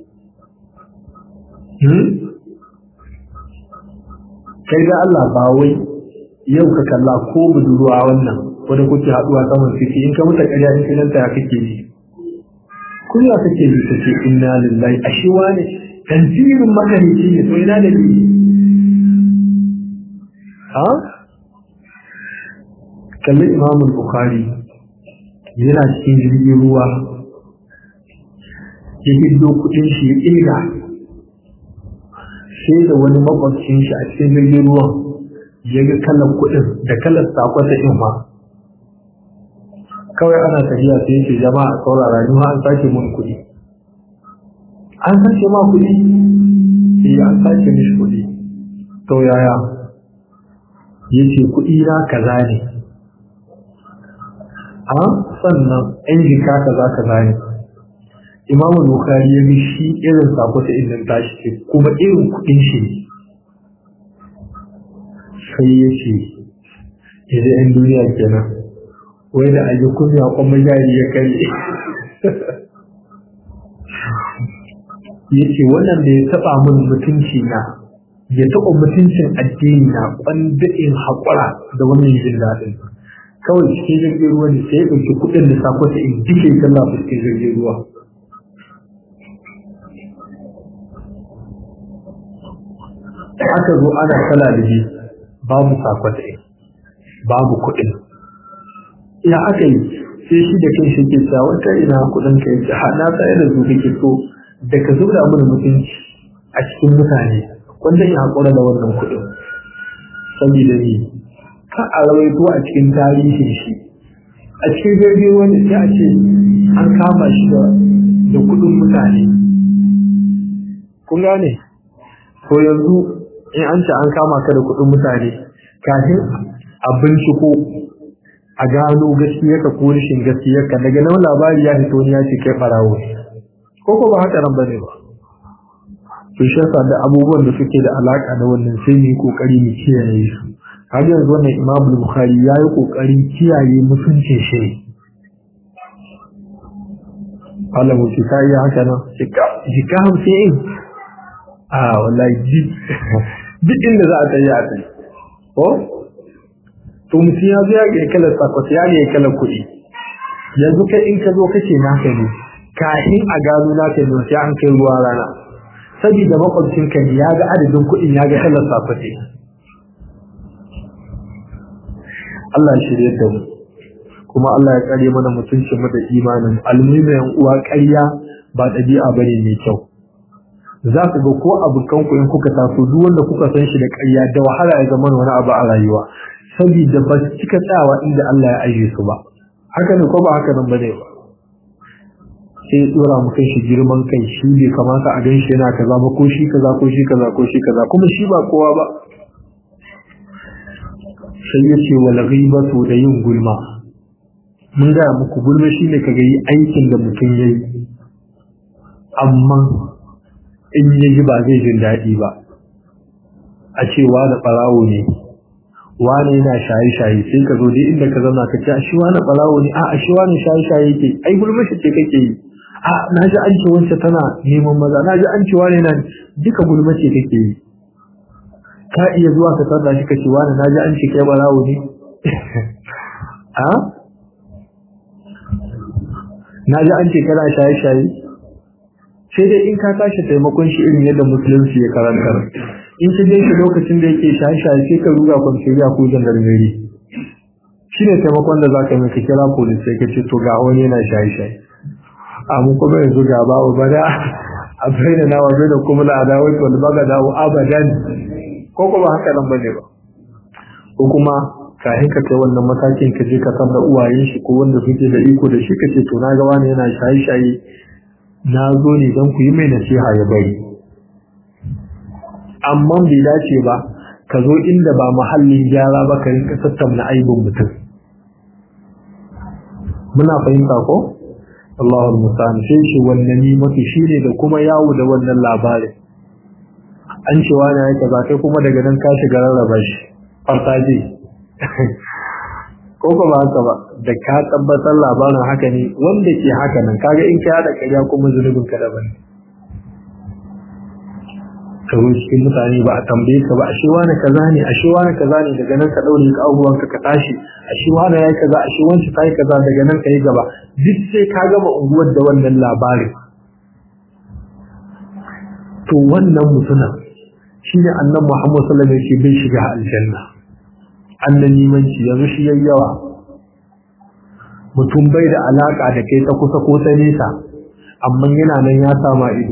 kai da Allah ba wai yau ka kalla ko budurwa wannan wanda kuke haɗuwa saman ciki in ka muta ƙarya in kinan ta kake ji kunya kake ji ta ce inna lillahi ashe wani tanzirin makarici ne to ina da ni ha kalli imamu bukhari yana cikin jirgin ruwa ya hiddo kudin shi ya ƙirga sai da wani makwabcin shi a cikin jirgin ruwan ya ga kalan kudin da kalan sakon da ma kawai ana tafiya sai yake jama'a saurara ni ma an sake mun kudi an sace ma kudi eh an sace mishi kudi to yaya ya ce kuɗi na kaza ne a sannan yan jika kaza kaza ne imam bukari ya bi shi irin sako ta inda tashi ce kuma irin kuɗin shi ne sai ya ce idan yan duniya kenan wai da aji kunya kuma jari ya kai ya ce wannan da ya taɓa min mutunci na ya taɓa mutuncin addini na ɓandaɗin haƙura da wannan jin daɗin kawai cikin jirgin ruwa ne sai ya ɗauki kuɗin da sako ta in dike sallah cikin jirgin ruwa aka zo ana kala da shi babu sakwata babu kuɗin ya aka yi sai shi da kai shi ke cewa wata ina kuɗin ka yace ha na tsaye da su kake so da ka zura mana mutunci a cikin mutane wanda ya haƙura da wannan kuɗin saboda ni ka a rawaito a cikin tarihin shi a cikin jirgin wani sai a ce an kama shi da kuɗin mutane kun gane ko yanzu in an ce an kama ka da kuɗin mutane kafin a binciko a gano gaskiyarka ko rashin gaskiyarka daga nan labari ya fito ne ya ce kai farawo ko ko ba haka nan bane ba to shi yasa da abubuwan da suke da alaka da wannan sai mu yi kokari mu kiyaye su har yanzu wannan Imam Bukhari ya yi kokarin kiyaye mutuncin shi Allah mu ci kai haka nan jika jika hamsin a wallahi duk inda za a tsaye a tsaye ko to mutum ya zo ya ga kalar sakwata ya ga kalar kuɗi yanzu kai in ka zo kace naka ne kafin a gano naka ne sai an kai ruwa rana saboda makwabcin ka ne ya ga adadin kuɗin ya ga kalar sakwata Allah ya shirye da mu kuma Allah ya kare mana mutuncin mu da imanin almuhimmin yan uwa ƙarya ba ɗabi'a bane mai kyau za ku ga ko abokan ku in kuka taso duk wanda kuka san shi da ƙarya da wahala ya zama wani abu a rayuwa saboda ba su cika tsawa inda Allah ya aje su ba haka ne ko ba haka nan bane ba sai tsora mu kai shi girman kai shi bai kamata a ganshi yana kaza ba ko shi kaza ko shi kaza ko shi kaza kuma shi ba kowa ba sai ya ce wal ghibatu da yin gulma mun ga muku gulma shine kaga yi aikin da mutum yayi amma in yayi ba zai jin daɗi ba a cewa da ɓarawo ne wane yana shaye-shaye sai ka zo dai inda ka zauna ka ce a shi wani ɓarawo ne a shi wani shaye-shaye yake ai gulma shi ce kake yi a na ji an ce wance tana neman maza na ji an ce wani na duka gulma ce kake yi ka iya zuwa ka sarda shi ka ce wani na ji an ce kai ɓarawo ne a na ji an ce kana shaye-shaye sai dai in ka tashi taimakon shi irin yadda musulunci ya karantar in ka shi lokacin da yake shaye-shaye sai ka ruga kwanciyar ko jandarmeri shi ne taimakon da za ka yi ka kira polis sai ka ce to ga wani yana shaye-shaye amma kuma yanzu ga ba wa bada a bayyana na wa da kuma la adawai wal bagada wa abadan ko kuma haka nan bane ba ko kuma kafin ka kai wannan matakin ka je ka san da uwayen shi ko wanda suke da iko da shi ka ce to na ga wani yana shaye-shaye na zo ne don ku yi mai nasiha ya bari amma bai dace ba ka zo inda ba muhallin gyara ba ka rinka tattauna aibin mutum muna fahimta ko Allahul musta'an sai shi wannan ni mafi shine da kuma yawo da wannan labarin an ce wani ya kaza kai kuma daga nan ka shiga rarraba shi fartaje ko ba haka ba da ka tabbatar labarin haka ne wanda ke haka nan kaga in ka yada ƙarya kuma zunubin ka daban ka zo cikin mutane ba a tambaye ka ba a shi wani kaza ne a shi wani kaza ne daga nan ka daure ka abubuwan ka ka tashi a shi wani yayi kaza a shi wani ta yi kaza daga nan ka yi gaba duk sai ka gama unguwar da wannan labarin to wannan mutumin shine annabi Muhammad sallallahu alaihi wasallam bai shiga aljanna annan nimanci yanzu shi yayyawa mutum bai da alaka da kai ta kusa ko ta nesa amma yana nan ya sama ido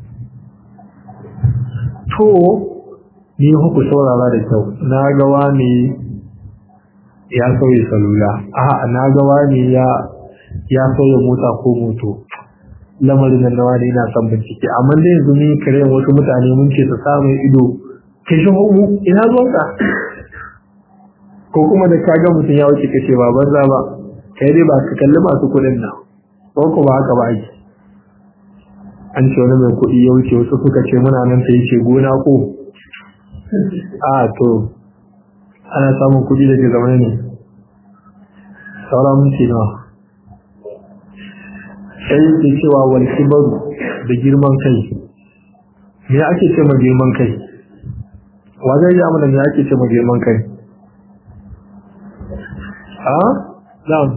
to ni huku saurara da kyau na ga wani ya sauya salula a na ga wani ya ya sauya mota ko moto lamarin nan nawa ne ina son bincike amma dai yanzu ni kare wasu mutane mun ce su samu ido ke shi mu ina zuwanka ko kuma da ka ga mutum ya wuce kace ba banza ba kai dai ba ka kalli masu kuɗin nan ko ko ba haka ba ake an ce wani mai kuɗi ya wuce wasu suka ce muna nan ta ce gona ko a to ana samun kuɗi da ke zama ne sauran minti nawa sai yake cewa wal kibaru da girman kai me ake ce ma girman kai wajen ya mana me ake ce ma girman kai a na'am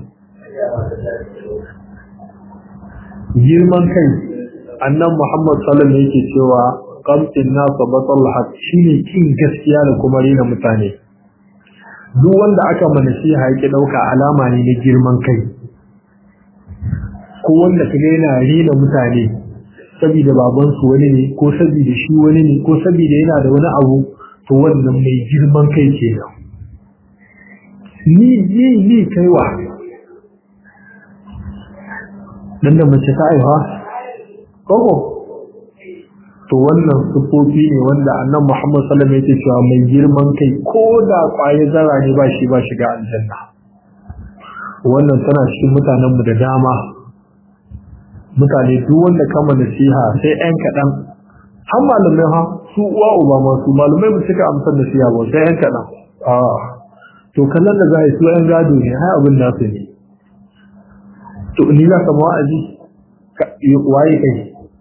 girman kai annan Muhammad sallallahu alaihi yake cewa qamtin nas batal haq shine kin gaskiya da kuma rena mutane duk wanda aka mana shi haƙi dauka alama ne na girman kai ko wanda kaga yana rena mutane saboda baban su wani ne ko saboda shi wani ne ko saboda yana da wani abu to wannan mai girman kai kenan ni ni ni kaiwa dan da mace ta aiwa koko to wannan sufofi ne wanda annan Muhammad sallallahu alaihi wasallam yake cewa mai girman kai ko da kwaye zara ne ba shi ba shiga aljanna wannan tana cikin mutanen mu da dama mutane duk wanda kama nasiha sai ɗan kaɗan har malamai ha su uwa uba ma su malamai ba suka amsa nasiha ba sai ɗan kaɗan a to kallon da za a yi su ɗan gado ne har abin nasu ne to ni za ka wa'azi waye kai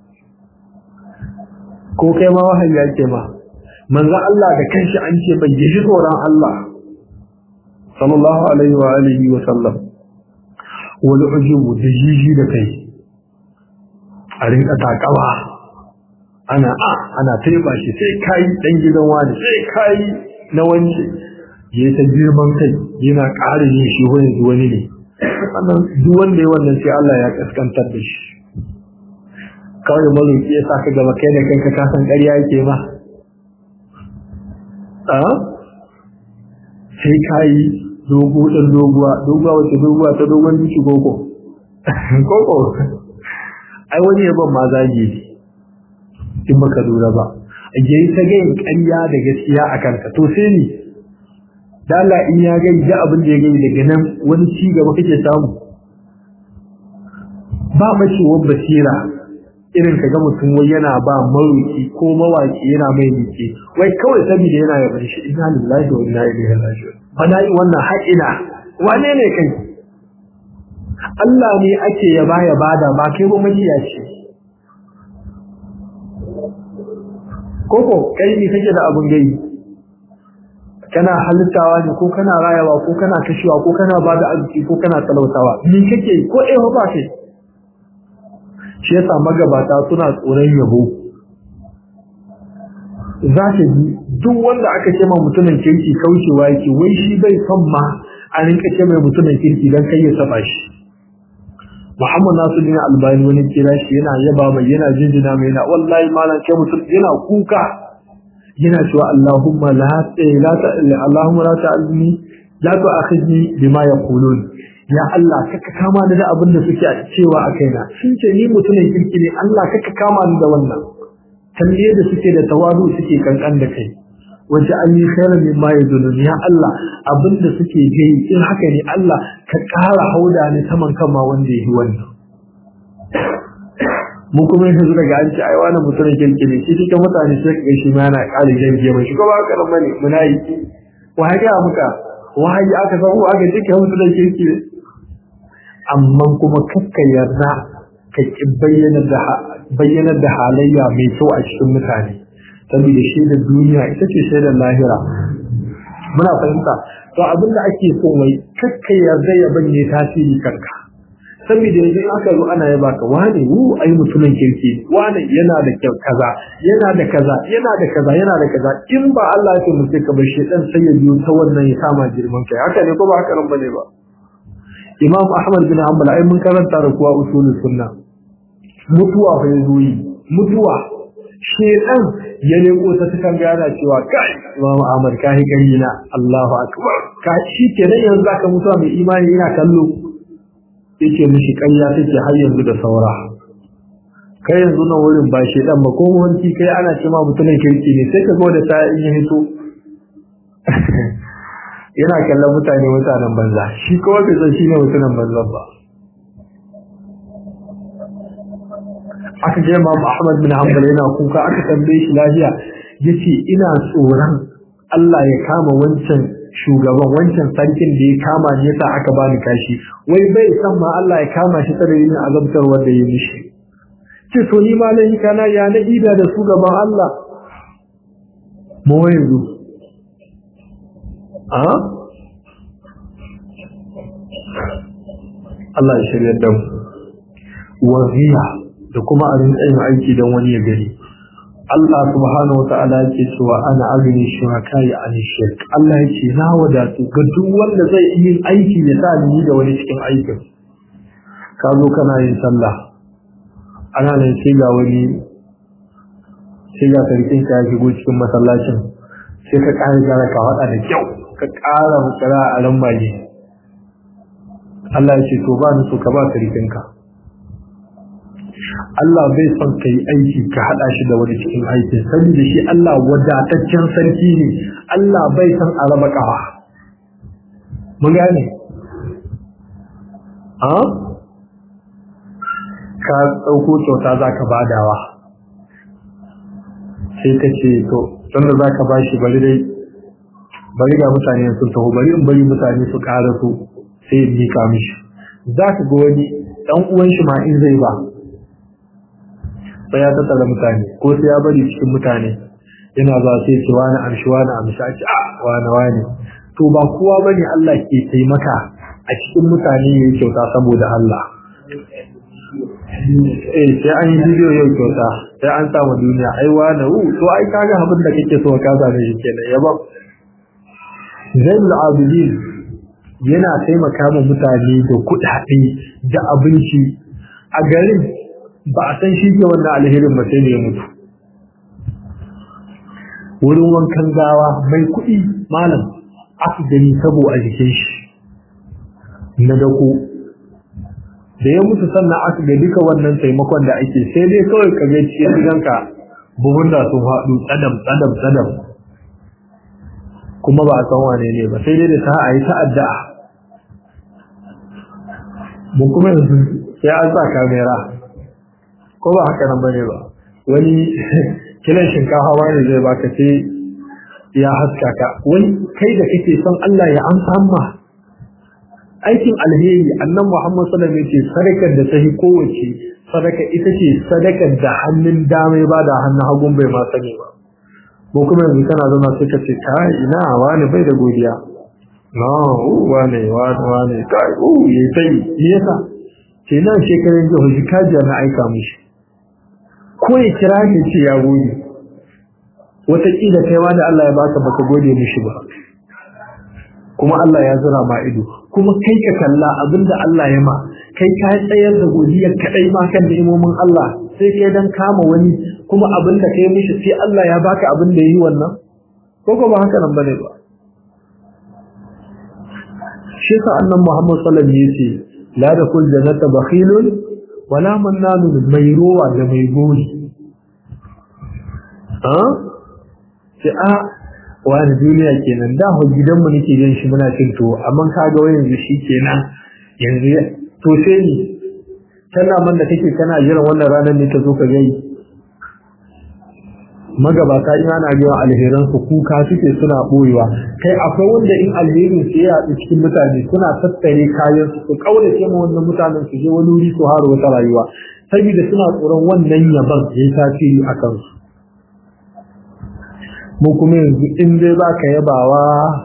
ko kai ma wahayi yake ma manzo Allah da kanshi an ce bai yi tsoron Allah sallallahu alaihi wa alihi wa sallam wal ujubu da jiji da kai a rinka takawa ana a ana taiba shi sai kai dan gidan wani sai kai na wani ya ta girman kai yana ƙara yin shi wani wani ne wannan duk wanda ya wannan sai Allah ya kaskantar da shi kawai maroki ya saka gaba kai da kanka ka san ƙarya yake ma a sai kai dogo dan doguwa doguwa wace doguwa ta dogon duki koko koko ai wani yaban ma zage in baka lura ba yayi ta gayin ƙarya da gaskiya a kanka to sai ni dala in ya gai da abin da ya gai daga nan wani ci gaba kake samu ba macewar basira irin ka ga mutum wai yana ba maruki ko mawaki yana mai miki wai kawai saboda yana yaban shi inna lillahi wa inna ilaihi raji'un bana yi wannan haƙina wane ne kai Allah ne ake yaba ya bada ba kai ba makiyaci koko kai ne kake da abun gai kana halittawa ne ko kana rayawa ko kana kashewa ko kana bada arziki ko kana talautawa ni kake ko eh ba kai shi yasa magabata suna tsoron yabo za ka ji duk wanda aka ce ma mutumin kirki kaucewa yake wai shi bai son ma a rinka ce mai mutumin kirki don kai ya saba shi Muhammad Nasiruddin Albani wani kira shi yana yaba mai yana jinjina mai yana wallahi malam kai mutum yana kuka yana cewa Allahumma la la Allahumma la ta'alni la tu'akhidni bima yaqulun ya Allah kaka kama ni da abin da suke cewa a kaina sun ce ni mutumin kirki ne Allah kaka kama ni da wannan tambaye da suke da tawadu suke kankan da kai waje an yi khairan mimma yadulun ya Allah abin da suke gai in haka ne Allah ka ƙara hauda ni saman kan ma wanda yi wannan mu kuma yanzu daga an ce ai wani mutumin kirki ne shi cikin mutane sai ka shi ma yana ƙara jan mai shi kuma haka nan bane muna yi wa haka muka wahayi aka san ko aka cika mutumin kirki ne amma kuma kakka yarda ka ki bayyanar da halayya mai kyau a cikin mutane saboda shaidar duniya ita ce shaidar lahira muna fahimta to abinda ake so mai kakka yarda ya banye tasiri kanka saboda yanzu aka zo ana yaba ka wane wu ai mutumin kirki wane yana da kyau kaza yana da kaza yana da kaza yana da kaza in ba Allah ya mutu ka bar shedan sai ya biyo ta wannan ya kama girman kai haka ne ko ba haka nan bane ba Imam Ahmad bin Hanbal ai mun karanta da kuwa usulul sunna mutuwa fa yazo yi mutuwa shedan ya leko ta cikin gana cewa kai Imam Ahmad ka yi gani na Allahu akbar ka shi kenan yanzu zaka mutuwa mai imani ina kallo yake mishi ƙarya take har yanzu da saura kai yanzu nan wurin ba shedan ba ko wanki kai ana cewa mutumin kirki ne sai ka ga da ta in ya hito yana kallon mutane mutanen banza shi kowa bai san shi ne mutanen banza ba aka je Imam Ahmad bin Hanbal yana kuka aka tambaye shi lafiya yace ina tsoron Allah ya kama wancan shugaban wancan sarkin da ya kama ni yasa aka bani kashi wai bai san ma Allah ya kama shi tsare yin azabtar wanda ya mishi ce to ni ma lai kana ya na ida da su gaban Allah mu yanzu a Allah ya shirya da mu waziya da kuma a rinka yin aiki don wani ya gani Allah subhanahu wa ta'ala yake cewa ana agni shuraka ya an shirk Allah yake na wadatu ga duk wanda zai yi aiki ya sa ni da wani cikin aikin ka zo kana yin sallah ana nan sai ga wani sai ga sarkin ka ya shigo cikin masallacin sai ka ƙara gara ka faɗa da kyau ka ƙara mukara a lambaye Allah ya ce to ba ni so ka ba sarkinka Allah bai son ka yi aiki ka haɗa shi da wani cikin aikin saboda shi Allah wadataccen sarki ne Allah bai son a raba ƙafa mun gane a ka ɗauko kyauta za ka badawa sai ka ce to tunda za ka bashi bari dai bari ga mutane sun taho bari in bari mutane su ƙara su sai in mika mishi za ka ga wani ɗan uwan shi ma in zai ba sai ya tattara mutane ko sai ya bari cikin mutane yana za sai ce wani amshi wani amshi a ce a wani wani to ba kowa bane Allah ke taimaka a cikin mutane ya yi kyauta saboda Allah eh sai an yi bidiyo yau kyauta sai an samu duniya ai wani wu to ai kaga abin da kake so ka same shi kenan ya ba Zainul Abidin yana taimaka ma mutane da kuɗaɗe da abinci a garin ba a san shi ke wannan alherin ba sai da ya mutu wurin wankan gawa mai kuɗi malam aka gani sabo a jikin shi na dako da ya mutu sannan aka ga duka wannan taimakon da ake sai dai kawai ka ga cikin gidanka buhun da sun haɗu tsadam tsadam tsadam kuma ba a san wane ne ba sai dai da ta a yi ta'adda mun kuma yanzu sai an sa kamera ko ba haka nan bane ba wani kilan shinkafa wani zai baka ce ya haska ka wani kai da kake son Allah ya amsa amma aikin alheri annan Muhammad sallallahu alaihi wasallam sadakar da tahi kowace sadaka ita ce sadakar da hannun dama ba da hannun hagun bai ma sani ba ko kuma yanzu kana zama sai ka ce kai ina wani bai da godiya no wane wane wane kai uh yayi sai me yasa ce nan shekarun jiya hujji kajiya na aika mishi ko ya kira ne ce ya gode wataƙila kai ma da Allah ya baka baka gode mishi ba kuma Allah ya zura ma ido kuma kai ka kalla abinda Allah ya ma kai ka tsayar da godiyar kadai ma kan ni'imomin Allah sai kai dan kama wani kuma abinda kai mishi sai Allah ya baka abin da yi wannan ko ko ba haka nan bane ba shi sa annan Muhammad sallallahu alaihi wasallam yace la dakul jannata bakhilun wala mannanu mai rowa da mai gori a ce a wani duniya kenan da ho gidanmu nake gan shi muna cin tuwo amma kaga wai yanzu shi kenan yanzu to sai ni kana man da kake kana jiran wannan ranar ne ta zo ka gani magabata in ana biyan alheran su kuka suke suna boyewa kai akwai wanda in alherin su ya haɗu cikin mutane suna tattare kayan su su kaurace ma wannan mutanen su je wani wuri su haro wata rayuwa saboda suna tsoron wannan yaban ya yi tasiri a kansu mu kuma yanzu in dai za ka yabawa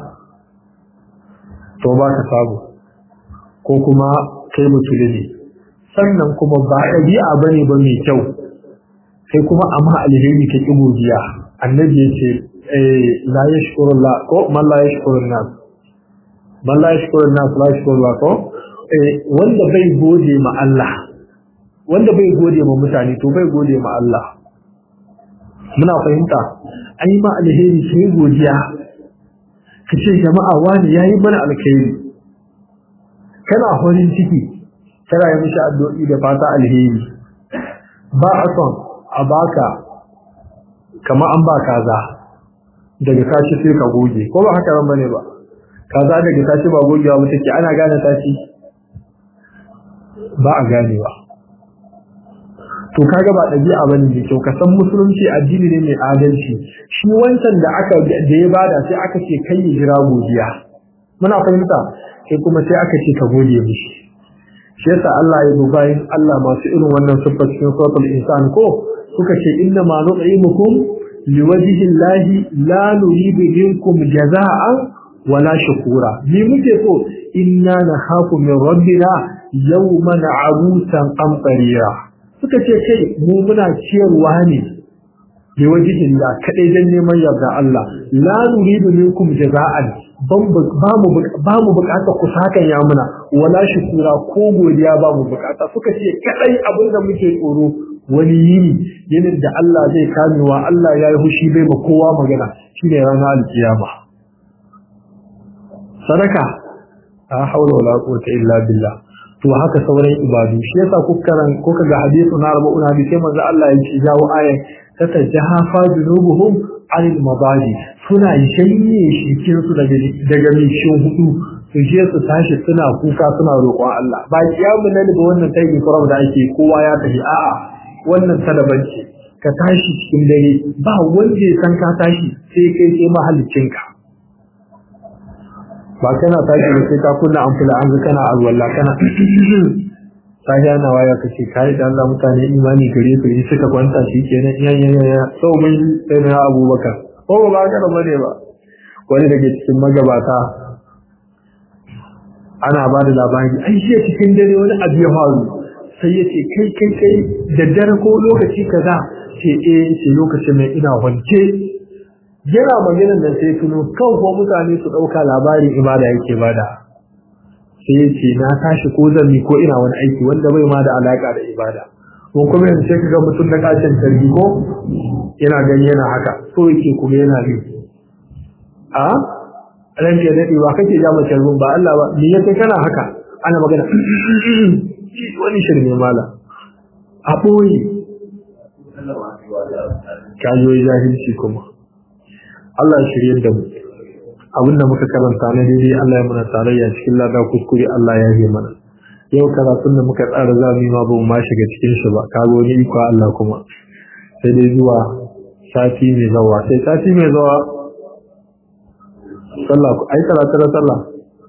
to ba ka samu ko kuma kai mutuli ne sannan kuma ba ɗabi'a ba ne ba mai kyau sai kuma amma alheri ka ƙi godiya annabi ya ce la ya shukuru la ko man la ya shukuru nas man la ya shukuru nas la ya shukuru la ko wanda bai gode ma Allah wanda bai gode ma mutane to bai gode ma Allah muna fahimta an yi ma alheri sai godiya ka ce jama'a wani ya yi mana alkhairi kana farin ciki kana yi mishi addu'o'i da fata alheri ba a son a baka kama an ba kaza daga kashi sai ka goge ko ba haka ran bane ba kaza daga tashi ba gogewa ba take ana gane tashi ba a ganewa to kaga ba ɗabi'a bane da kyau ka san musulunci addini ne mai adalci shi wancan da aka da ya bada sai aka ce kai ya jira godiya muna fahimta sai kuma sai aka ce ka gode mishi shi yasa Allah ya bayin Allah masu irin wannan siffar cikin suratul insan ko suka ce inna ma nut'imukum liwajhi llahi la nuridu minkum jaza'an wala shukura ni muke so inna nakhafu min rabbina yawman abusan qamtarira suka ce kai mu muna ciyarwa ne liwajhi llah kadai dan neman yarda Allah la nuridu minkum jaza'an ba mu bukata ku sakan ya muna wala shukura ko godiya ba mu bukata suka ce kadai abin da muke tsoro wani yini yinin da Allah zai kamewa Allah ya yi hushi bai ma kowa magana shine ranar alkiyama sadaka la haula wala quwwata illa billah to haka sauran ibadu shi yasa kukaran ko kaga hadisi na arba'un hadisi manzo Allah ya ce jawo ayan tatajahafa junubuhum anil mabadi suna shanye shikin su daga daga mishin hudu su je su tashi suna kuka suna roƙon Allah ba kiyamu nan ga wannan tayi kuram da ake kowa ya tafi a'a wannan talaban ce ka tashi cikin dare ba wanda ya san ka tashi sai kai sai mahallicinka ba kana tashi da sai ka kunna amfula an ga kana alwala kana sahiya na waya kace kai da Allah mutane imani gare su yi suka kwanta shi kenan yan yan yan sau mun sai na Abubakar ko ba ka da bane ba wani daga cikin magabata ana ba da labari ai shi cikin dare wani abu ya faru sai ya ce kai kai kai da dare ko lokaci kaza ce eh ce lokacin mai ina wance yana maganar da sai tuno kan ko mutane su dauka labarin ibada yake bada sai ya ce na tashi ko zan ko ina wani aiki wanda bai ma da alaka da ibada ko kuma yanzu sai kaga mutum da kashin tarbi ko yana gani yana haka so yake kuma yana ne a ran ke dade ba kake ja mace ba Allah ba ni yake kana haka ana magana wani shirme mala a ɓoye kayoyi jahilci kuma Allah shirye da mu abinda muka karanta na daidai Allah ya mana tarayya cikin lada kuskure Allah ya yi mana yau karatun da muka tsara za mu yi ma ba mu ma shiga cikin shi ba kago ni iko Allah kuma sai dai zuwa sati mai zawa sai sati mai zawa sallah ai karatu na sallah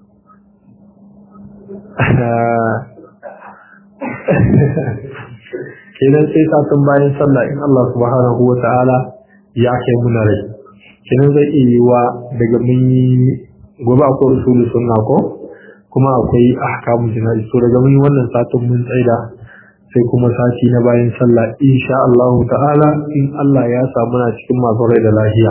kenan sai satin bayan sallah in Allah subhanahu wa ta'ala ya kai muna rai kenan zai iya yi wa daga mun yi gobe akwai rusulu sunna ko kuma akwai ahkamu jina'i so daga mun yi wannan satin mun tsaida sai kuma sati na bayan sallah insha Allah ta'ala in Allah ya samu na cikin masu rai da lafiya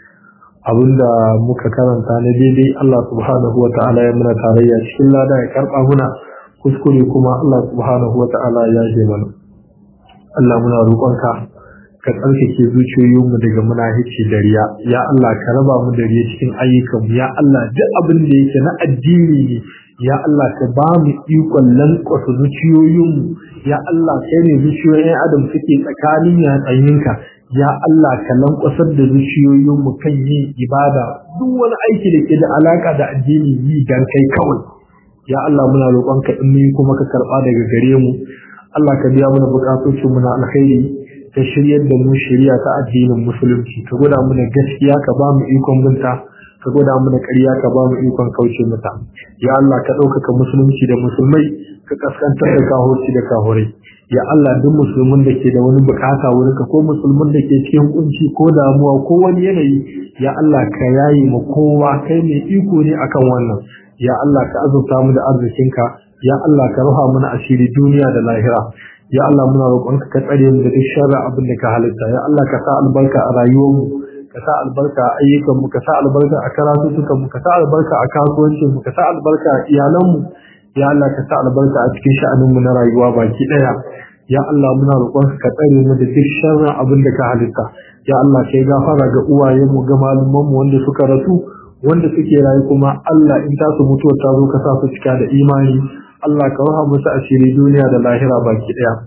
abinda muka karanta na daidai Allah subhanahu wa ta'ala ya muna tarayya cikin lada ya karba muna kuskure kuma Allah subhanahu wa ta'ala ya je mana Allah muna roƙonka ka tsarkake zuciyoyinmu daga munafici da riya ya Allah ka raba mu da riya cikin ayyukanmu ya Allah duk abin da yake na addini ne ya Allah ka ba mu ikon lankwasa zuciyoyinmu ya Allah kai ne zuciyoyin adam suke tsakanin yatsayinka ya Allah ka lankwasar da zuciyoyinmu kan yin ibada duk wani aiki da ke da alaka da addini yi dan kai kawai ya Allah muna roƙonka in mun kuma ka karɓa daga gare mu Allah ka biya mana bukatocin mu na alkhairi ka shiryar da mu shari'a ta addinin musulunci ka gwada mana gaskiya ka ba mu ikon binta ka gwada mana ƙarya ka ba mu ikon kauce mata ya Allah ka ɗaukaka musulunci da musulmai ka kaskantar da kahorci da kahorai ya Allah duk musulmin da ke da wani bukata wurin ka ko musulmin da ke cikin kunci ko damuwa ko wani yanayi ya Allah ka yaye mu kowa kai mai iko ne akan wannan ya Allah ka azurta mu da arzikinka ya Allah ka ruha mana asiri duniya da lahira ya Allah muna roƙonka ka tsare mu da duk sharri abin da ka halitta ya Allah ka sa albarka a rayuwar mu ka sa albarka a ayyukan mu ka sa albarka a karatutukan mu ka sa albarka a kasuwancin mu ka sa albarka a iyalan mu ya Allah ka sa albarka a cikin sha'anin mu na rayuwa baki daya ya Allah muna roƙonka ka tsare mu da duk sharri abin da ka halitta ya Allah kai gafara ga uwayen mu ga malaman mu wanda suka rasu wanda suke rayu kuma Allah in ta su mutuwa ta zo ka sa su cika da imani Allah ka raha musu asiri duniya da lahira baki daya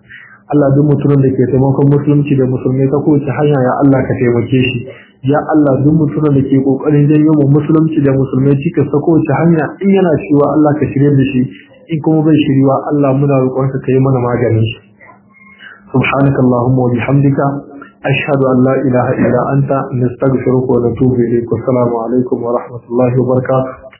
Allah duk mutumin da ke taimakon musulunci da musulmai ta kowace hanya ya Allah ka taimake shi ya Allah duk mutumin da ke kokarin janyo mu musulunci da musulmai cikas ta kowace hanya in yana cewa Allah ka shirye da shi in kuma bai shiriwa Allah muna roƙonka ka yi mana maganin shi سبحانك اللهم وبحمدك أشهد أن لا إله إلا أنت نستغفرك ونتوب إليك والسلام عليكم ورحمة الله وبركاته